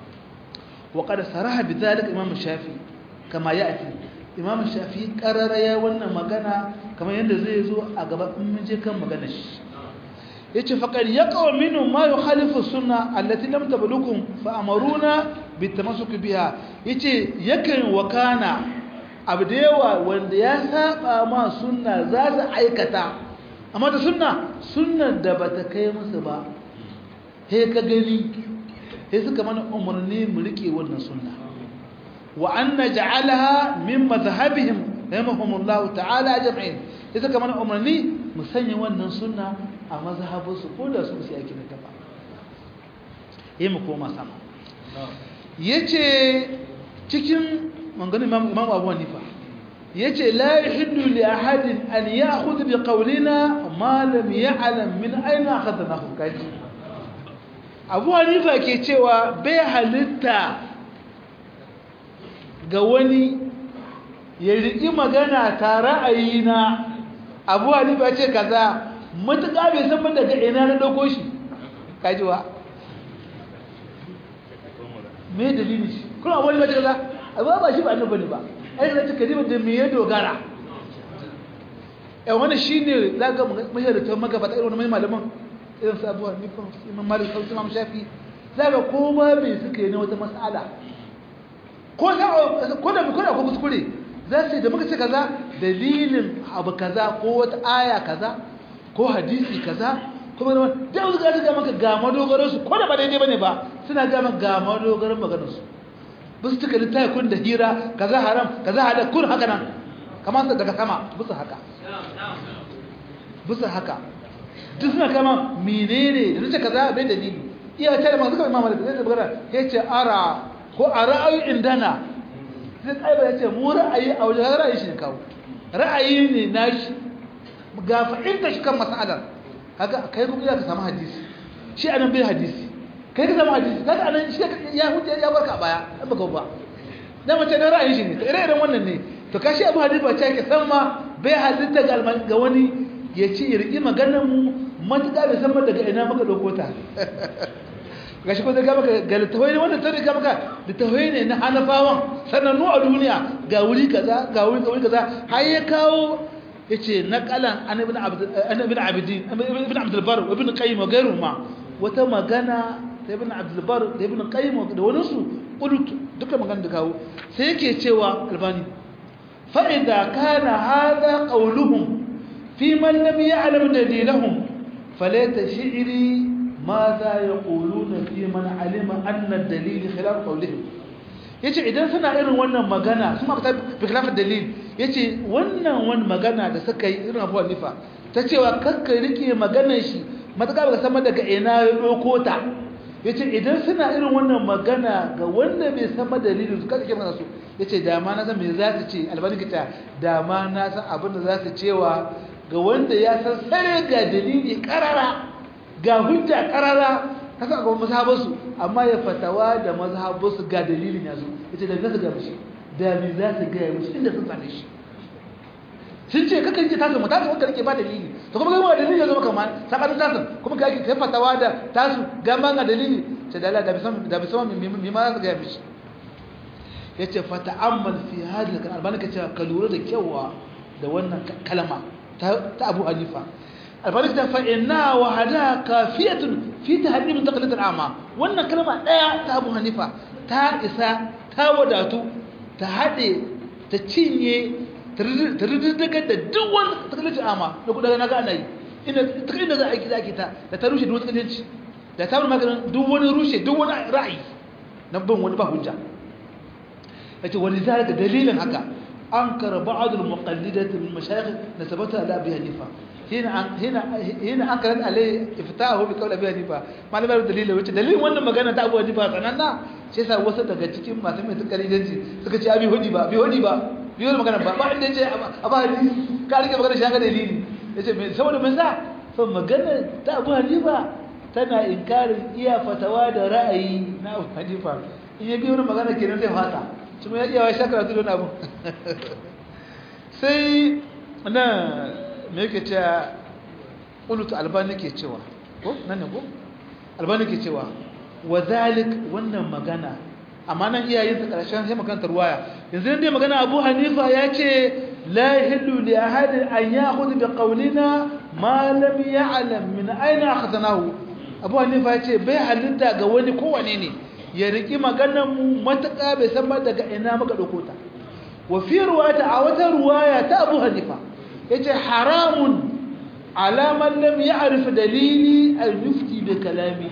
A: wa qad saraha bi dhalika imam shafi kama ya'ti imam shafi qarara ya wannan magana kamar yanda zai zo a gaba in mun je kan maganar shi yace faqad yaqaw minhu ma yukhalifu sunna allati lam tablughum fa amaruna bitamasuk biha yace yakan wakana abu da yawa wanda ya saba ma sunna za su aikata amma da sunna sunnan da bata kai musu ba he ka gani he suka mana umarni mu rike wannan sunna wa an naj'alaha min madhhabihim rahimahumullah ta'ala jam'in he suka mana umarni mu sanya wannan sunna a mazhabinsu ko da su su yake da ba yi mu koma sama yace cikin manganin imam abu hanifa yace la yuhiddu li ahadin an ya'khudh bi qawlina ma lam ya'lam min ayna akhadnahu kaji abu hanifa ke cewa bai halitta ga wani ya riƙi magana ta ra'ayina abu hanifa ce kaza matuƙa bai san daga ina na ɗauko shi kajiwa me dalili shi kuma abu hanifa ce kaza abu ba shi ba annabi ne ba ai da take riba da me ya dogara eh wannan shine zaga mahaifa magabata irin wannan malaman irin su abuwa ni kuma imam malik ko imam shafi zaga ko ba me suka yi na wata mas'ala ko da ko da ko da ko kuskure za su da muka ce kaza dalilin abu kaza ko wata aya kaza ko hadisi kaza kuma da da wasu ga ga maka ga madogaran su ko da ba daidai bane ba suna ga maka ga madogaran maganar su ba su tuka littafi kun da hira kaza haram kaza hada kun haka nan kamar su daga sama bisa haka bisa haka duk suna kama menene da nace kaza bai dalili iya ta da masu kawai mamala da zai magana ya ce ara ko a ra'ayi indana zai tsaiba ya ce mu ra'ayi a wajen ra'ayi shi ne kawo ra'ayi ne na shi ga fahimta shi kan mas'alar haka kai kuma ya ka samu hadisi shi anan bai hadisi kai ka samu hadisi kaga anan shi ya huce ya barka a baya an baka ba na mace na ra'ayi shi ne ire iren wannan ne to kashi abu hadisi ba ce ke san ma bai halitta ga wani ya ci ya riƙi maganar mu matuƙa bai san daga ina maka ɗauko ta ga shi ko zai gaba ga littafai ne wanda ta riga maka littafai ne na hanafawan sanannu a duniya ga wuri kaza ga wuri ga wuri kaza har ya kawo ya ce na kalan an ibn abidin ibn abdulbar wa ibn qayyim wa gairu ma wata magana da ibn abdulbar da ibn qayyim da wani su kulut duka magana da kawo sai yake cewa albani fa idza kana hadha qawluhum في من لم يعلم دليلهم فليت شعري ماذا يقولون في من علم أن الدليل خلاف قولهم yace idan suna irin wannan magana kuma ta bi khilafin dalil yace wannan wani magana da suka yi irin Abu Hanifa ta cewa kakka rike maganar shi mataka baka san daga ina ya doko ta yace idan suna irin wannan magana ga wanda bai san dalilin su kake mana su yace da ma na san me za su ce albani kita da ma na san abin da za su cewa ga wanda ya san sare ga dalili karara ga hujja karara kasa ga mazhabansu amma ya fatawa da mazhabansu ga dalilin ya zo ita da gasu ga mishi da bi za su gaya mishi inda sun same shi sun ce kakan ce tasu mu tasu wanda rike ba dalili to kuma gama dalili ya zo maka ma sakanin tasu kuma ga kai fatawa da tasu gama ga dalili ce da Allah da bisan da bisan mi ma za su gaya mishi yace fata'ammal fi hadhihi kan albani kace ka lura da kyawa da wannan kalma ta abu hanifa alfarik ta fa'ina wa hada kafiyatun fi ta hadimin taqlid al'ama wannan kalma daya ta abu hanifa ta isa ta wadatu ta hade ta cinye ta riddiga da duk wani taqlid al'ama da kudaga naga ana yi ina duk inda za a yi zaki ta da ta rushe duk wani taqlid da ta bar maganin duk wani rushe duk wani ra'ayi na bin wani ba hujja yace wani zalika dalilin haka أنكر بعض المقلدة من مشايخ نسبتها لأبي حنيفة هنا هنا هنا أنكرت عليه إفتاءه بقول أبي حنيفة ما لم يرد دليل وجه دليل وانا ما كان أبو حنيفة سننا شيء سا وسط daga cikin masu mai tukari janci suka ce abi hudi ba bi hudi ba bi wani magana ba ba inda ce abu hadisi ka rike magana shi haka dalili yace me saboda me sa so magana ta Abu Hanifa tana inkarin iya fatawa da ra'ayi na Abu Hanifa in ya bi wani magana kenan zai fata kuma ya iya wa shakara tu don abu sai na me yake cewa ulutu albani ke cewa ko nan ne ko albani ke cewa wa zalik wannan magana amma nan iyayen sa karshen sai makarantar waya yanzu dai magana Abu Hanifa ya ce la yahillu li ahadin an ya'khudh bi qawlina ma lam ya'lam min ayna akhadnahu Abu Hanifa ya ce bai halitta ga wani kowane ne ya riki maganar mu matuƙa bai san ba daga ina muka dauko ta wa fi ruwaya a wata ruwaya ta Abu Hanifa yace haramun ala man lam ya'rif dalili al yufti bi kalami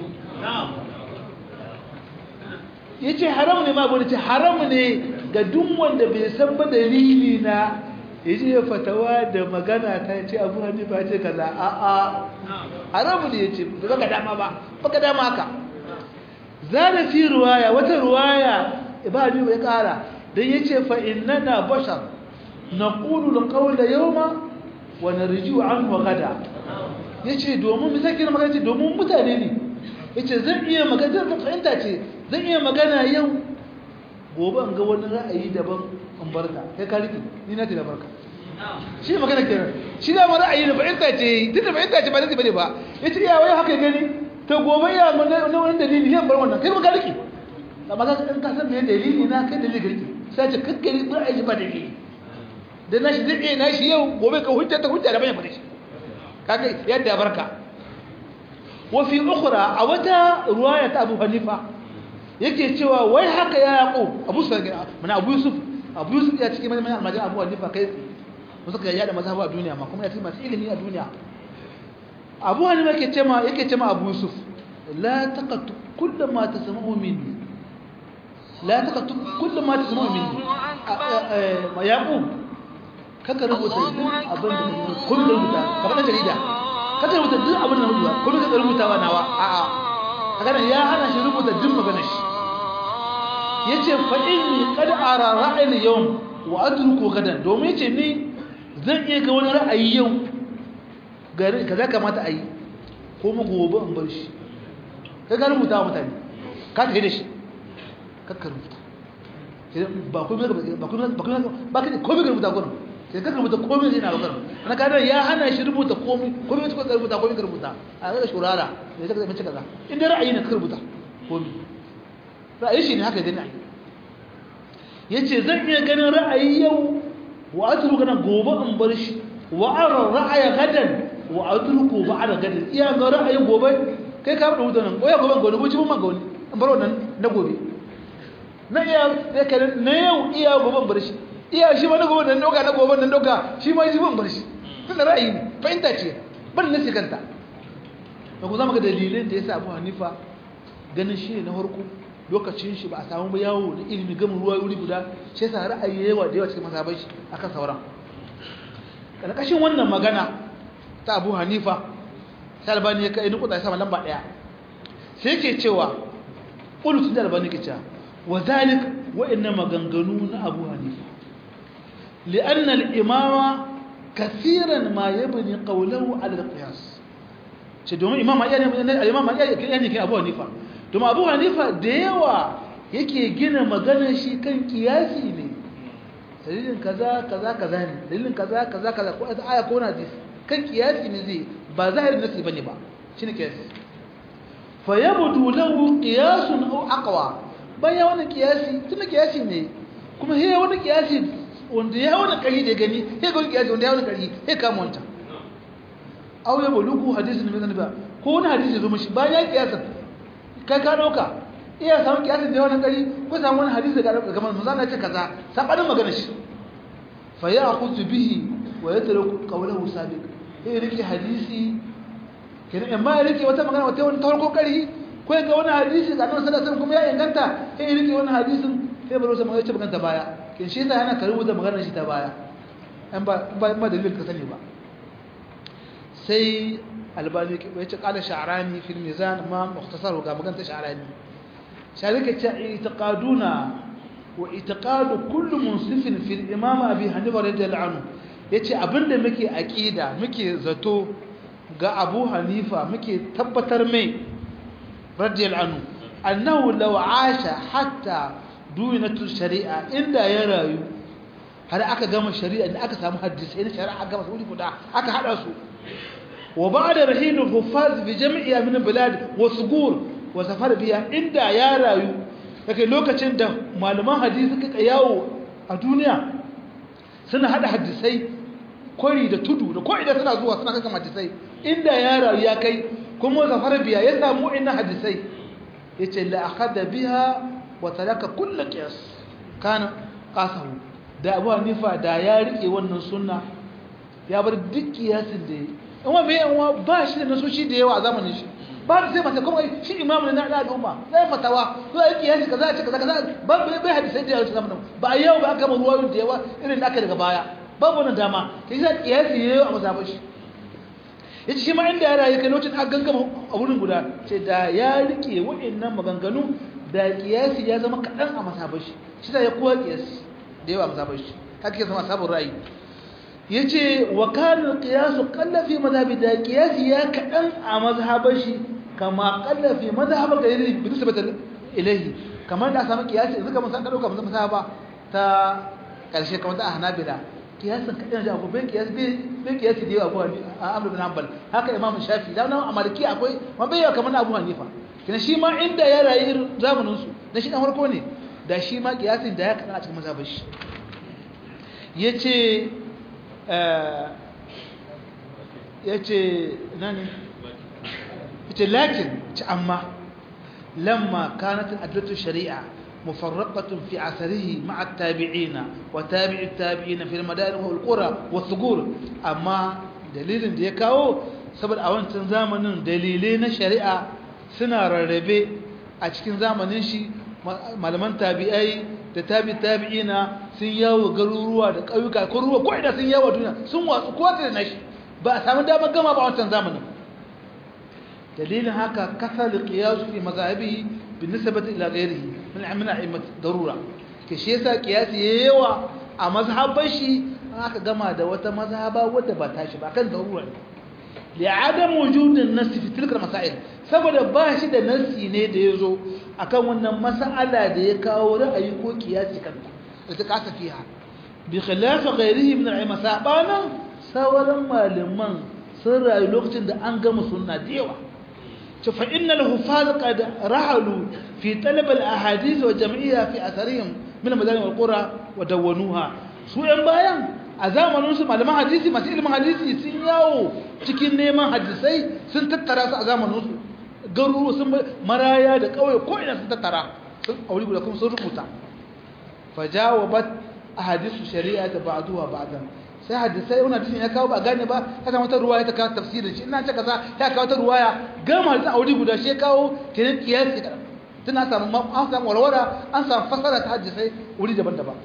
A: yace haram ne ma gudu ce haram ne ga duk wanda bai san ba dalili na yaje ya fatawa da magana ta ce Abu Hanifa ce kaza a a haram ne yace ba ka dama ba ba ka dama haka zada fi ruwaya wata ruwaya ibadu ya kara dan yace fa innana bashar naqulu alqawla yawma wa narji'u anhu gada yace domin mu sake magana ce domin mutane ne yace zan iya magana da fahimta ce zan iya magana yau gobe an ga wani ra'ayi daban in barka kai ka riki ni na ce da barka shi magana kenan shi da ma ra'ayi da fahimta ce tunda fahimta ce ba zai bane ba yace iya wai haka gani to gobe ya mun na wani dalili yan bar wannan kai ba ka riki amma ka in ka san me dalili na kai dalili ka riki sai ce kakkari ra'ayi ba dalili da nashi zai iya nashi yau gobe ka hujja ta hujja da bayan fadi kaga yadda ya barka wa fi ukhra a wata ruwaya ta Abu Hanifa yake cewa wai haka ya yaqo Abu Sa'id mana Abu Yusuf Abu Yusuf ya cikin manyan almajin Abu Hanifa kai musu ka yada mazhabu a duniya ma kuma ya cikin masu ilimi a duniya Abu Hanifa yake cewa yake cewa Abu Yusuf la taqatu kullu ma tasma'u minni la taqatu kullu ma tasma'u minni ma yaqub kaka rubuta duk abin da kun rubuta kamar dan jarida kaka rubuta duk abin da rubuta kun ka rubuta wa nawa a'a kaga ya hana shi rubuta duk maganar shi yace fa inni qad ara ra'ayin yawm wa adruku gadan domin yace ni zan iya ga wani ra'ayi yau gari kaza kamata a yi ko mu gobe in bar shi kai ka rubuta wa mutane ka tafi da shi kakka rubuta ba kuma ba kuma ba kuma ba ka komai ka rubuta gurin sai ka rubuta komai zai na bakar ana kadar ya hana shi rubuta komai komai ka rubuta komai ka rubuta a ga shurara da zaka mace kaza in da ra'ayi ne ka rubuta komai ra'ayi shi ne haka dai ra'ayi yace zan iya ganin ra'ayi yau wa atruku kana gobe in bar shi wa ara ra'aya gadan wa atruku ba'da gadan iya ga ra'ayi gobe kai ka rubuta nan ko ya gobe gobe ko ci mun ga wani in bar wannan na gobe na iya sai ka na yau iya gobe in bar shi iya shi ma na gobe nan doka na gobe nan doka shi ma shi ban bar shi tunda ra'ayi ne fahimta ce ban nasi kanta ba ku zama ga dalilin da ya sa Abu Hanifa ganin shi ne na farko lokacin shi ba a samu ba yawo da ilimi gama ruwa wuri guda shi yasa ra'ayi yawa da yawa cikin mazhabai shi akan sauran karkashin wannan magana ta Abu Hanifa sai Albani ya kai nukuta sama lamba daya sai yake cewa qultu da Albani ke cewa wa zalik wa inna maganganu na Abu Hanifa لأن الإمام كثيرا ما يبني قوله على القياس domin imam al-imam yani kai Abu Hanifa domin Abu Hanifa da yawa yake gina maganar shi kan kiyasi ne dalilin kaza kaza kaza ne dalilin kaza kaza kaza ko aya ko na hadisi kan kiyasi ne zai ba zahirin nasi bane ba shine kiyasi fa yabdu lahu qiyasun aw aqwa bayan wannan kiyasi tun kiyasi ne kuma he wani kiyasi wanda ya wani kari da gani he ga wani kiyasi wanda ya wani kari he kama wancan aw ya bulugu hadisin mai zanaba ko wani hadisi zo mishi bayan ya kiyasa kai ka dauka iya samu kiyasin da wani kari ko samu wani hadisi daga kamar manzo Allah ce kaza sabanin magana shi fa ya'khudhu bihi wa yatruku qawluhu sabiq eh rike hadisi kenan amma ya rike wata magana wata wani tawar kokari ko ga wani hadisi ga nan sallallahu kuma ya inganta eh rike wani hadisin sai baro sai magana ce magana baya kin shi yasa yana karuwa da maganar shi ta baya an ba ba dalilin ka sani ba sai albani ya ce kala sha'rani fil mizan ma mukhtasaru ga maganta sha'rani sharika ta itiqaduna wa itiqadu kullu munsifin fil imam abi hanifa radiyallahu anhu yace abinda muke aqida muke zato ga abu hanifa muke tabbatar mai radiyallahu anhu annahu law asha hatta duwinatu shari'a inda ya rayu har aka gama shari'a da aka samu hadisi na shari'a aka gama su guda aka hada su وبعد رحيل الحفاظ بجميع من البلاد وسقور وسفر بها inda ya rayu kake lokacin da malaman hadisi suka yawo a duniya suna hada hadisai kwari da tudu da ko'ida suna zuwa suna kaka hadisai inda ya rayu ya kai kuma safar biya ya samu ina hadisai yace la akhadha biha wa taraka kull qiyas kana qasahu da abu hanifa da ya rike wannan sunna ya bar duk kiyasin da yi in wa mai yanwa ba shi da nasoshi da yawa a zamanin shi ba da sai mata kuma shi imamu na da al'umma zai fatawa ko ya kiyasi kaza ce kaza kaza ba bai hadisai da yawa zamanin ba a yau ba aka gama ruwa da yawa irin da aka daga baya babu wannan dama kai sai kiyasi yayi a mazhabin shi yace shi ma inda ya rayu kai lokacin aka gangama a wurin guda ce da ya rike wa'annan maganganu da kiyasi ya zama kadan a mazhabin shi shi da ya kowa kiyasi da yawa a mazhabin shi haka ke zama sabon ra'ayi yace wa kana qiyas qalla fi madhhabi da qiyasi ya kadan a mazhaban shi kama qalla fi madhhab ghairi bi nisbati ilayhi kamar da samu qiyasi yanzu kamar san ka dauka mazhaba ta karshe kamar ta hanabila qiyasin kadan da abu bai qiyas bai qiyasi da yawa abu a amr bin hanbal haka imam shafi da nan a maliki akwai man bai kamar abu hanifa kina shi ma inda ya rayu zamanin su da shi dan farko ne da shi ma qiyasin da ya kadan a cikin mazhaban shi yace ya ce nani ita lakin ci amma lamma kanatin adlatun shari'a mufarraqatun fi asarihi ma'a tabi'ina wa tabi'i tabi'ina fil madarin wal qura wa thugur amma dalilin da ya kawo saboda a wancan zamanin dalilai na shari'a suna rarrabe a cikin zamanin shi malaman tabi'ai da tabi tabi'ina sun yawo garuruwa da ƙauyuka ko ruwa ko ina sun yawo duniya sun watsu ko da nashi ba a samu damar gama ba wancan zamanin dalilin haka kasar qiyas fi mazhabihi bin nisbati ila ghayrihi min amina aimat darura ke shi yasa qiyasi yawa a mazhaban shi aka gama da wata mazhaba wadda ba tashi ba kan darura ne li'adam wujudin nas fi tilka masail saboda ba shi da nasi ne da yazo akan wannan mas'ala da ya kawo ra'ayi ko kiyasi kanta da ta kasa fiha bi khilaf ghayrihi min al-ilm sabanan sawaran malaman sun rayu lokacin da an gama sunna da yawa to fa innal hufaz qad rahalu fi talab al-ahadith wa jam'iyya fi atharihim min al-madani wal qura wa dawanuha su yan bayan a zamanin su malaman hadisi masu ilimin hadisi sun yawo cikin neman hadisai sun tattara su a zamanin su garuruwa sun maraya da kauye ko ina sun tattara sun auri guda kuma sun rubuta fajawabat ahadisu shari'a ta ba'duha ba'dan sai hadisai wannan hadisin ya kawo ba gane ba ta samu ta ruwaya ta kawo tafsirin shi ina ce kaza ta kawo ta ruwaya gama hadisin auri guda shi kawo kenan kiyasi kadan tana samu an samu walwala an samu fasara ta hadisai wuri daban-daban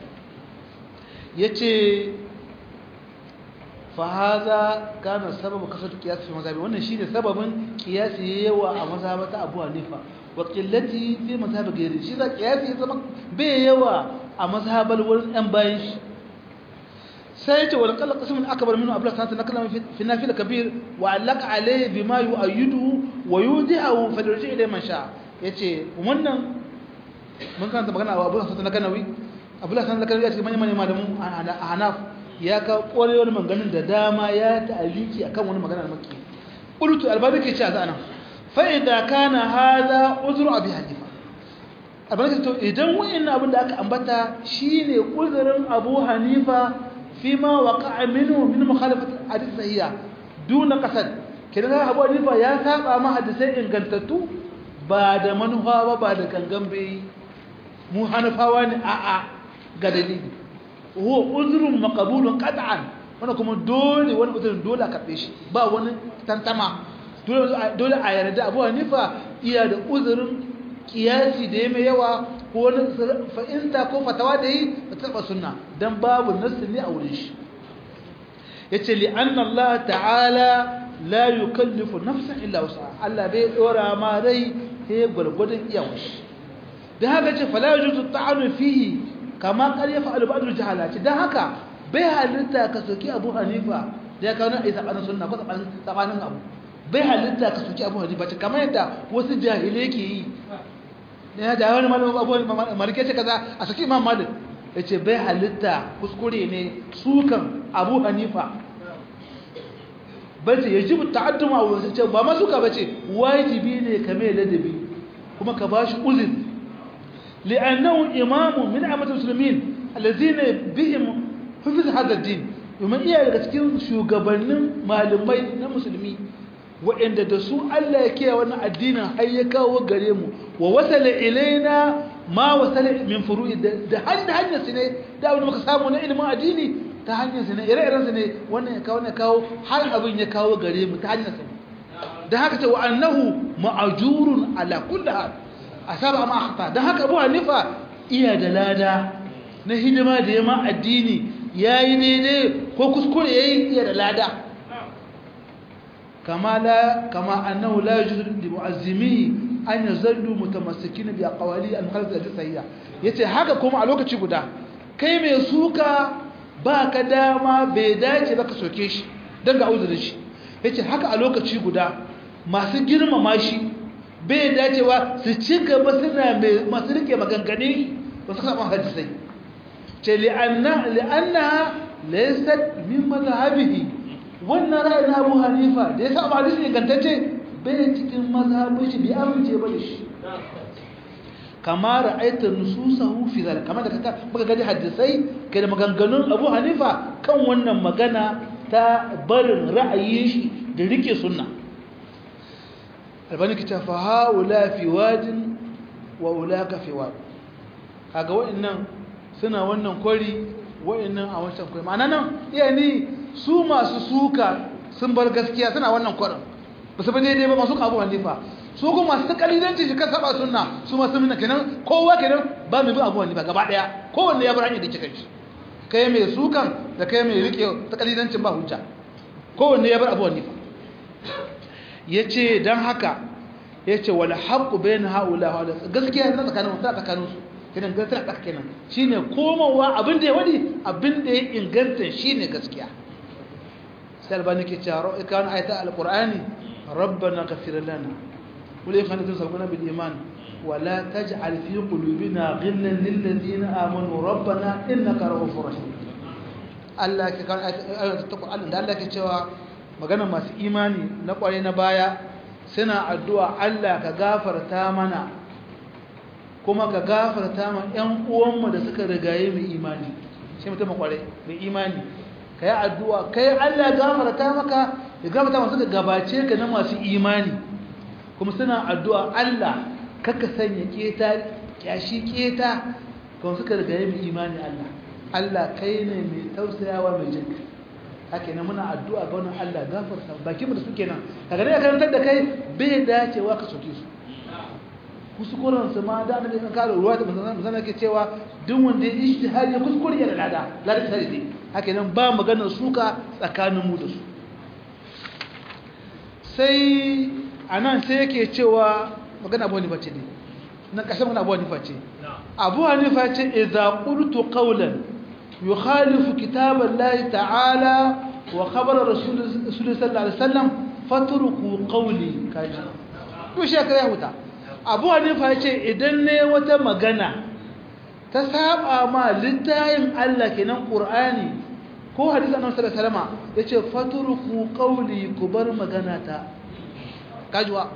A: yace fa hadha kana sababu kasatu qiyas fi mazhabi wannan shine sababin qiyasi yawa a mazhabata Abu Hanifa wa qillati fi mazhab gairi shi za qiyasi zama bai yawa a mazhabal wurin ɗan bayan shi sai ce wal qalla qismun akbar minhu abla sanata nakala fi nafil kabir wa allaka alayhi bima yu'ayyidu wa yudihu fa yarji ilayhi man sha yace wannan mun kan ta magana Abu Hasan nakanawi Abu Hasan nakanawi ya ce manyan manyan malamun a Hanaf ya ka korewar maganin da dama ya ta'aliki akan wani magana maki qultu albani ke ce a zanan fa idza kana hadha uzru abi hanifa albani to idan wa'in abin da aka ambata shine uzurin Abu Hanifa fima waqa'a minhu min mukhalafati hadith sahiha duna qasad kidan Abu Hanifa ya saba ma hadisai ingantattu ba da manufa ba ba da gangan bai mu hanafawa ne a'a ga dalili huwa uzrun maqbulun qat'an wannan kuma dole wani uzurin dole a karbe shi ba wani tantama dole dole a yarda Abu Hanifa iya da uzurin kiyasi da mai yawa ko wani fa'inta ko fatawa da yi ba taɓa suna don babu nassi ne a wurin shi ya ce li'anna Allah ta'ala la yi kallifu nafsan illa wasu Allah bai ɗora ma rai ta yi gwargwadon iyawar shi don haka ce fala yi jutu ta'anu fihi kama ƙarya fa'alu ba da jihala ce don haka bai halitta ka soki abu hanifa da ya kawo na isa ɓanin suna ko tsabanin abu bai halitta ka soki abu hanifa ce kamar yadda wasu jahilai ke yi ya da wani malamin abubuwan malike ce kaza a saki imam malik ya ce bai halitta kuskure ne sukan abu hanifa bace ya ji ta'adduma a wasu ce ba masuka bace wajibi ne ka mai ladabi kuma ka bashi uzin li'annahu imamu min amatul muslimin allazina bihim hafiz hadha ad-din domin iya daga cikin shugabannin malamai na musulmi waɗanda da su Allah ya kiyaye wannan addinin har ya kawo gare mu wa wasala ilaina ma wasala min furu'i da hanyar hanyar su ne da abin da muka samu na ilimin addini ta hanyar su ne ire-iren su ne wannan ya kawo ne kawo har abin ya kawo gare mu ta hanyar su ne da haka ce wa annahu ma'ajurun ala kulli hal asaba ma akhta dan haka Abu Hanifa iya da lada na hidima da yama addini yayi daidai ko kuskure yayi iya da lada kama la kama annahu la yajuzu lil mu'azzimi an yazallu mutamassikina bi aqwali al-khalq al-sahiha yace haka kuma a lokaci guda kai mai suka baka dama bai dace baka soke shi dan ga uzurin shi yace haka a lokaci guda masu girmama shi bai dacewa su ci gaba suna masu rike maganganu ba su saman hadisai ce li'anna laysat min mazhabihi wannan ra'ayin Abu Hanifa da ya saba hadisi ingantacce bai cikin mazhabin shi bai amince ba da shi kama ra'aita nususahu fi zalika kamar da kaka muka gaji hadisai kai da maganganun Abu Hanifa kan wannan magana ta barin ra'ayin shi da rike sunna albani kita fa haula fi wadin wa ulaka fi wad kaga wa'annan suna wannan kwari wa'annan a wancan kwari ma'ana nan iya ni su masu suka sun bar gaskiya suna wannan kwarin ba su ba daidai ba masu abu hanifa su kuma masu kalilanci shi kan saba sunna su masu minna kenan kowa kenan ba mu bi abu hanifa gaba daya kowanne ya bar hanyar da kika shi kai mai sukan da kai mai rike ta kalilancin ba hujja kowanne ya bar abu hanifa ya ce don haka ya ce wani haƙu bayan haula gaskiya na tsakanin wasu tsakaninsu kinan gaskiya tsaka kenan shi ne komowa abinda ya wani abinda ya inganta shi ne gaskiya sai albani ke cewa ika wani ayata alƙur'ani rabbana gafir lana wala yakana tasabuna bil iman wala taj'al fi qulubina ghillan lil ladina amanu rabbana innaka ra'ufur rahim Allah ke kan ayata alƙur'ani da Allah ke cewa magana masu imani na kwarai na baya suna addu'a Allah ka gafarta mana kuma ka gafarta ma ‘yan uwanmu da suka rigaye mai imani shi mutum kwarai mai imani ka yi addu'a kai Allah gafarta maka ya gafarta masu ka gabace ka na masu imani kuma suna addu'a Allah kaka sanya keta kyashi keta kuma suka rigaye mai imani Allah Allah kai ne mai tausayawa mai jinka haka ne muna addu'a ga wannan Allah gafarta baki mu da suke nan kaga ne karantar da kai bai dacewa ka soke su kuskuren su ma da annabi kan kare ruwa da manzon manzon yake cewa duk wanda ya ijtihadi kuskure ya lada lada tare ne haka nan ba maganar suka tsakanin mu da su sai anan sai yake cewa magana Abu Hanifa ce ne nan kashin magana Abu Hanifa ce Abu Hanifa ce idza qultu qawlan يخالف كتاب الله تعالى وخبر رسول الله صلى الله عليه وسلم فتركوا قولي كاجي to shi ya huta abu hanifa ya ce idan ne wata magana ta saba ma littayin Allah kenan qur'ani ko hadisi annabi sallallahu alaihi wasallam yace fatruku qawli ku bar magana ta kajuwa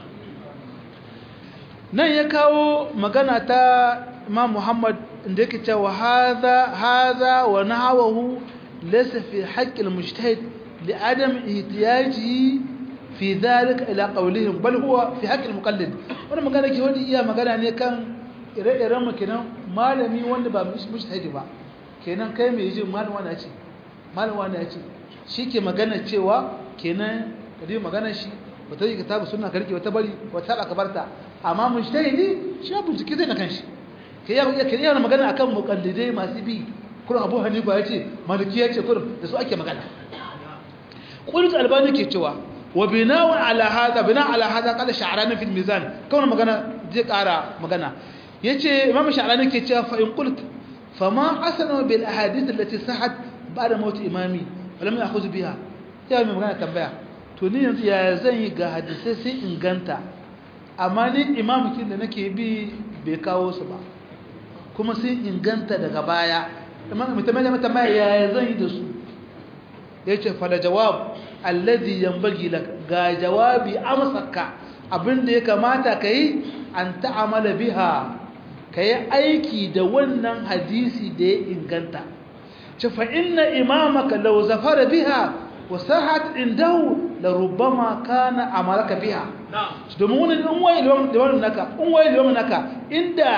A: nan ya kawo magana ta Imam Muhammad inda yake cewa hadha hadha wa nahawahu laysa fi haqq al-mujtahid li adam ihtiyaji fi dhalika ila qawlihim bal huwa fi haqq al-muqallid wannan magana ke wani iya magana ne kan ire-iren mu kenan malami wanda ba mujtahidi ba kenan kai mai jin malam wani ce malam wani ce shike magana cewa kenan kadi magana shi wata yi kitabu sunna karke wata bari wata akabarta amma mujtahidi shi bincike zai na kanshi ke ya ke yana magana akan muqallidai masu bi kullum Abu Hanifa yace Maliki yace kullum da su ake magana qult albani ke cewa wa bina'u ala hada bina ala hada qala sha'rani fil mizan kawai magana zai kara magana yace Imam Sha'rani ke cewa fa in qult fama asana bil ahadith allati sahhat ba'da maut imami falam ya'khudh biha ya mai magana tambaya to ni yanzu ya zan yi ga hadisai sai inganta amma ni imamukin da nake bi bai kawo su ba kuma sun inganta daga baya mutum ya mata mai yaya zan yi da su ya ce fada jawab alladhi yanbaghi lak ga jawabi amsaka abinda ya kamata kai an ta'amala biha kai aiki da wannan hadisi da ya inganta ce fa inna imamaka law zafara biha wa sahat indahu la rubbama kana amalaka biha domin wannan in waye liwan naka in waye liwan naka inda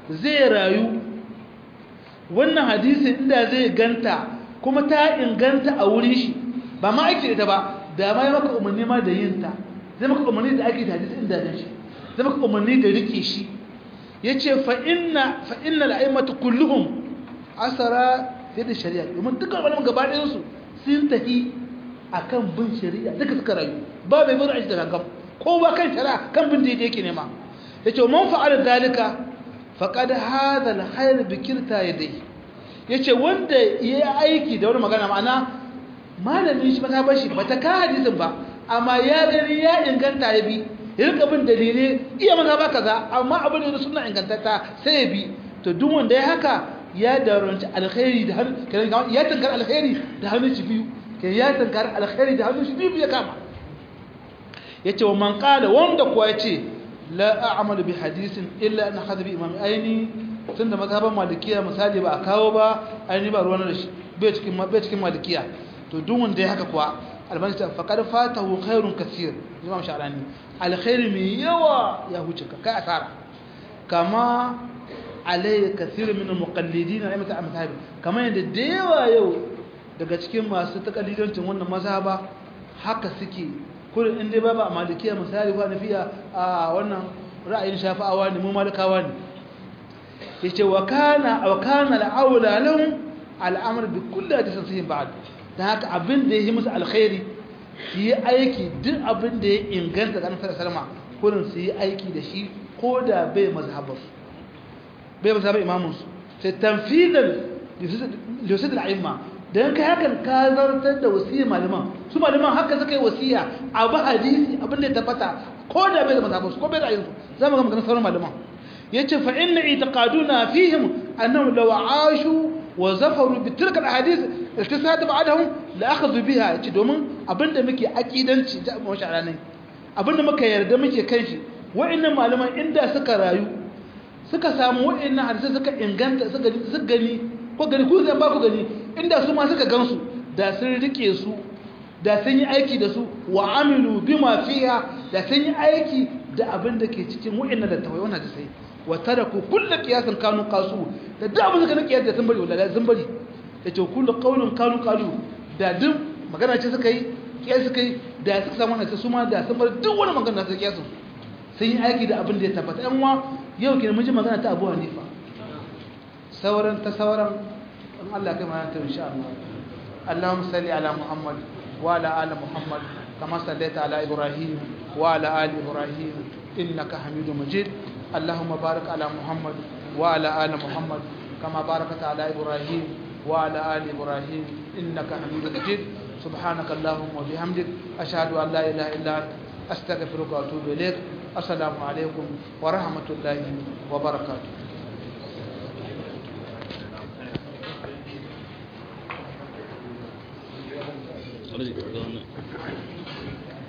A: zai rayu wannan hadisi inda zai ganta kuma ta inganta a wurin shi ba ma aiki da ita ba da ma ya maka umarni ma da yin ta zai maka umarni da aiki da hadisi inda gan shi zai maka umarni da rike shi ya ce fa'inna fa'inna al'aimatu kulluhum asara fiye da shari'a domin dukkan wani gaba ɗayansu sun tafi a kan bin shari'a duka suka rayu ba mai bin aji da gagam ko ba kan shari'a kan bin daidai yake nema ya ce man fa'ala dalika faƙad hada alkhair bikirta ya dai ya ce wanda ya yi aiki da wani magana ma'ana malamin shi mata bashi ba ta ka hadisin ba amma ya gani ya inganta ya bi ya rika bin dalilai iya maza ba kaza amma abin da suna ingantatta sai ya bi to duk wanda ya haka ya daranci alkhairi da hannu ya tankar alkhairi da hannun shi biyu ke ya tankar alkhairi da hannun shi biyu ya kama ya ce wa man kala wanda kuwa ya ce la a'malu bi hadisin illa an hadha bi imam aini tun da mazhaban malikiya misali ba a kawo ba aini ba ruwan da shi bai cikin bai cikin malikiya to duk wanda ya haka kuwa albani ta faqad fatahu khairun kaseer imam sha'rani alkhairi mai yawa ya huce ka kai asara kama alayhi kaseer min almuqallidin na imata amthab kama yadda da yawa yau daga cikin masu takalidancin wannan mazhaba haka suke kullun inda ba ba malikiya misali ba nafiya a wannan ra'ayin shafi'awa ne mu malikawa ne yace wa kana wa kana al-aula lahum al-amr bi kulli hadisin sahih ba'd dan haka abin da yake musu alkhairi su yi aiki duk abin da ya inganta ga annabi sallama kullun su yi aiki da shi ko da bai mazhabar bai mazhabar imamun su sai tanfidan lisid al-a'imma dan kai hakan ka zartar da wasiyar malaman su malaman haka suka yi wasiya abu hadisi abin da ya tabbata ko da bai da mazhabar su ko bai da ayyuka zamu ga maganar sauran malaman yace fa inna i'tiqaduna fihim annahum law aashu wa zafaru bi tilka alahadith iltisad ba'dahum la akhadhu biha yace domin abinda muke aqidanci da mu shara ne abinda muka yarda muke kan shi wa'annan malaman inda suka rayu suka samu wa'annan hadisi suka inganta suka suka gani ko gani ko zan ba ku gani inda su ma suka gansu da sun rike su da sun yi aiki da su wa amilu bima fiha da sun yi aiki da abin da ke cikin wa'annan da tawai wannan hadisi wa taraku kullu qiyasan kanu qasu da duk abin da kana qiyas da sun bari wallahi sun bari yace kullu qawlun kanu qalu da duk magana ce suka yi qiyas suka yi da suka samu hadisi su ma da sun bari duk wani magana da qiyas sun yi aiki da abin da ya tabbata yan wa yau kenan mun ji magana ta Abu Hanifa sauran ta sauran in Allah kai mana ta insha Allah Allahumma salli ala Muhammad wa ala ali Muhammad kama sallaita ala Ibrahim wa ala ali Ibrahim innaka Hamidum Majid اللهم بارك على محمد وعلى آل محمد كما باركت على إبراهيم وعلى آل إبراهيم إنك حميد مجيد سبحانك اللهم وبحمدك أشهد أن لا إله إلا أنت أستغفرك وأتوب إليك السلام عليكم ورحمة الله وبركاته
B: What is it?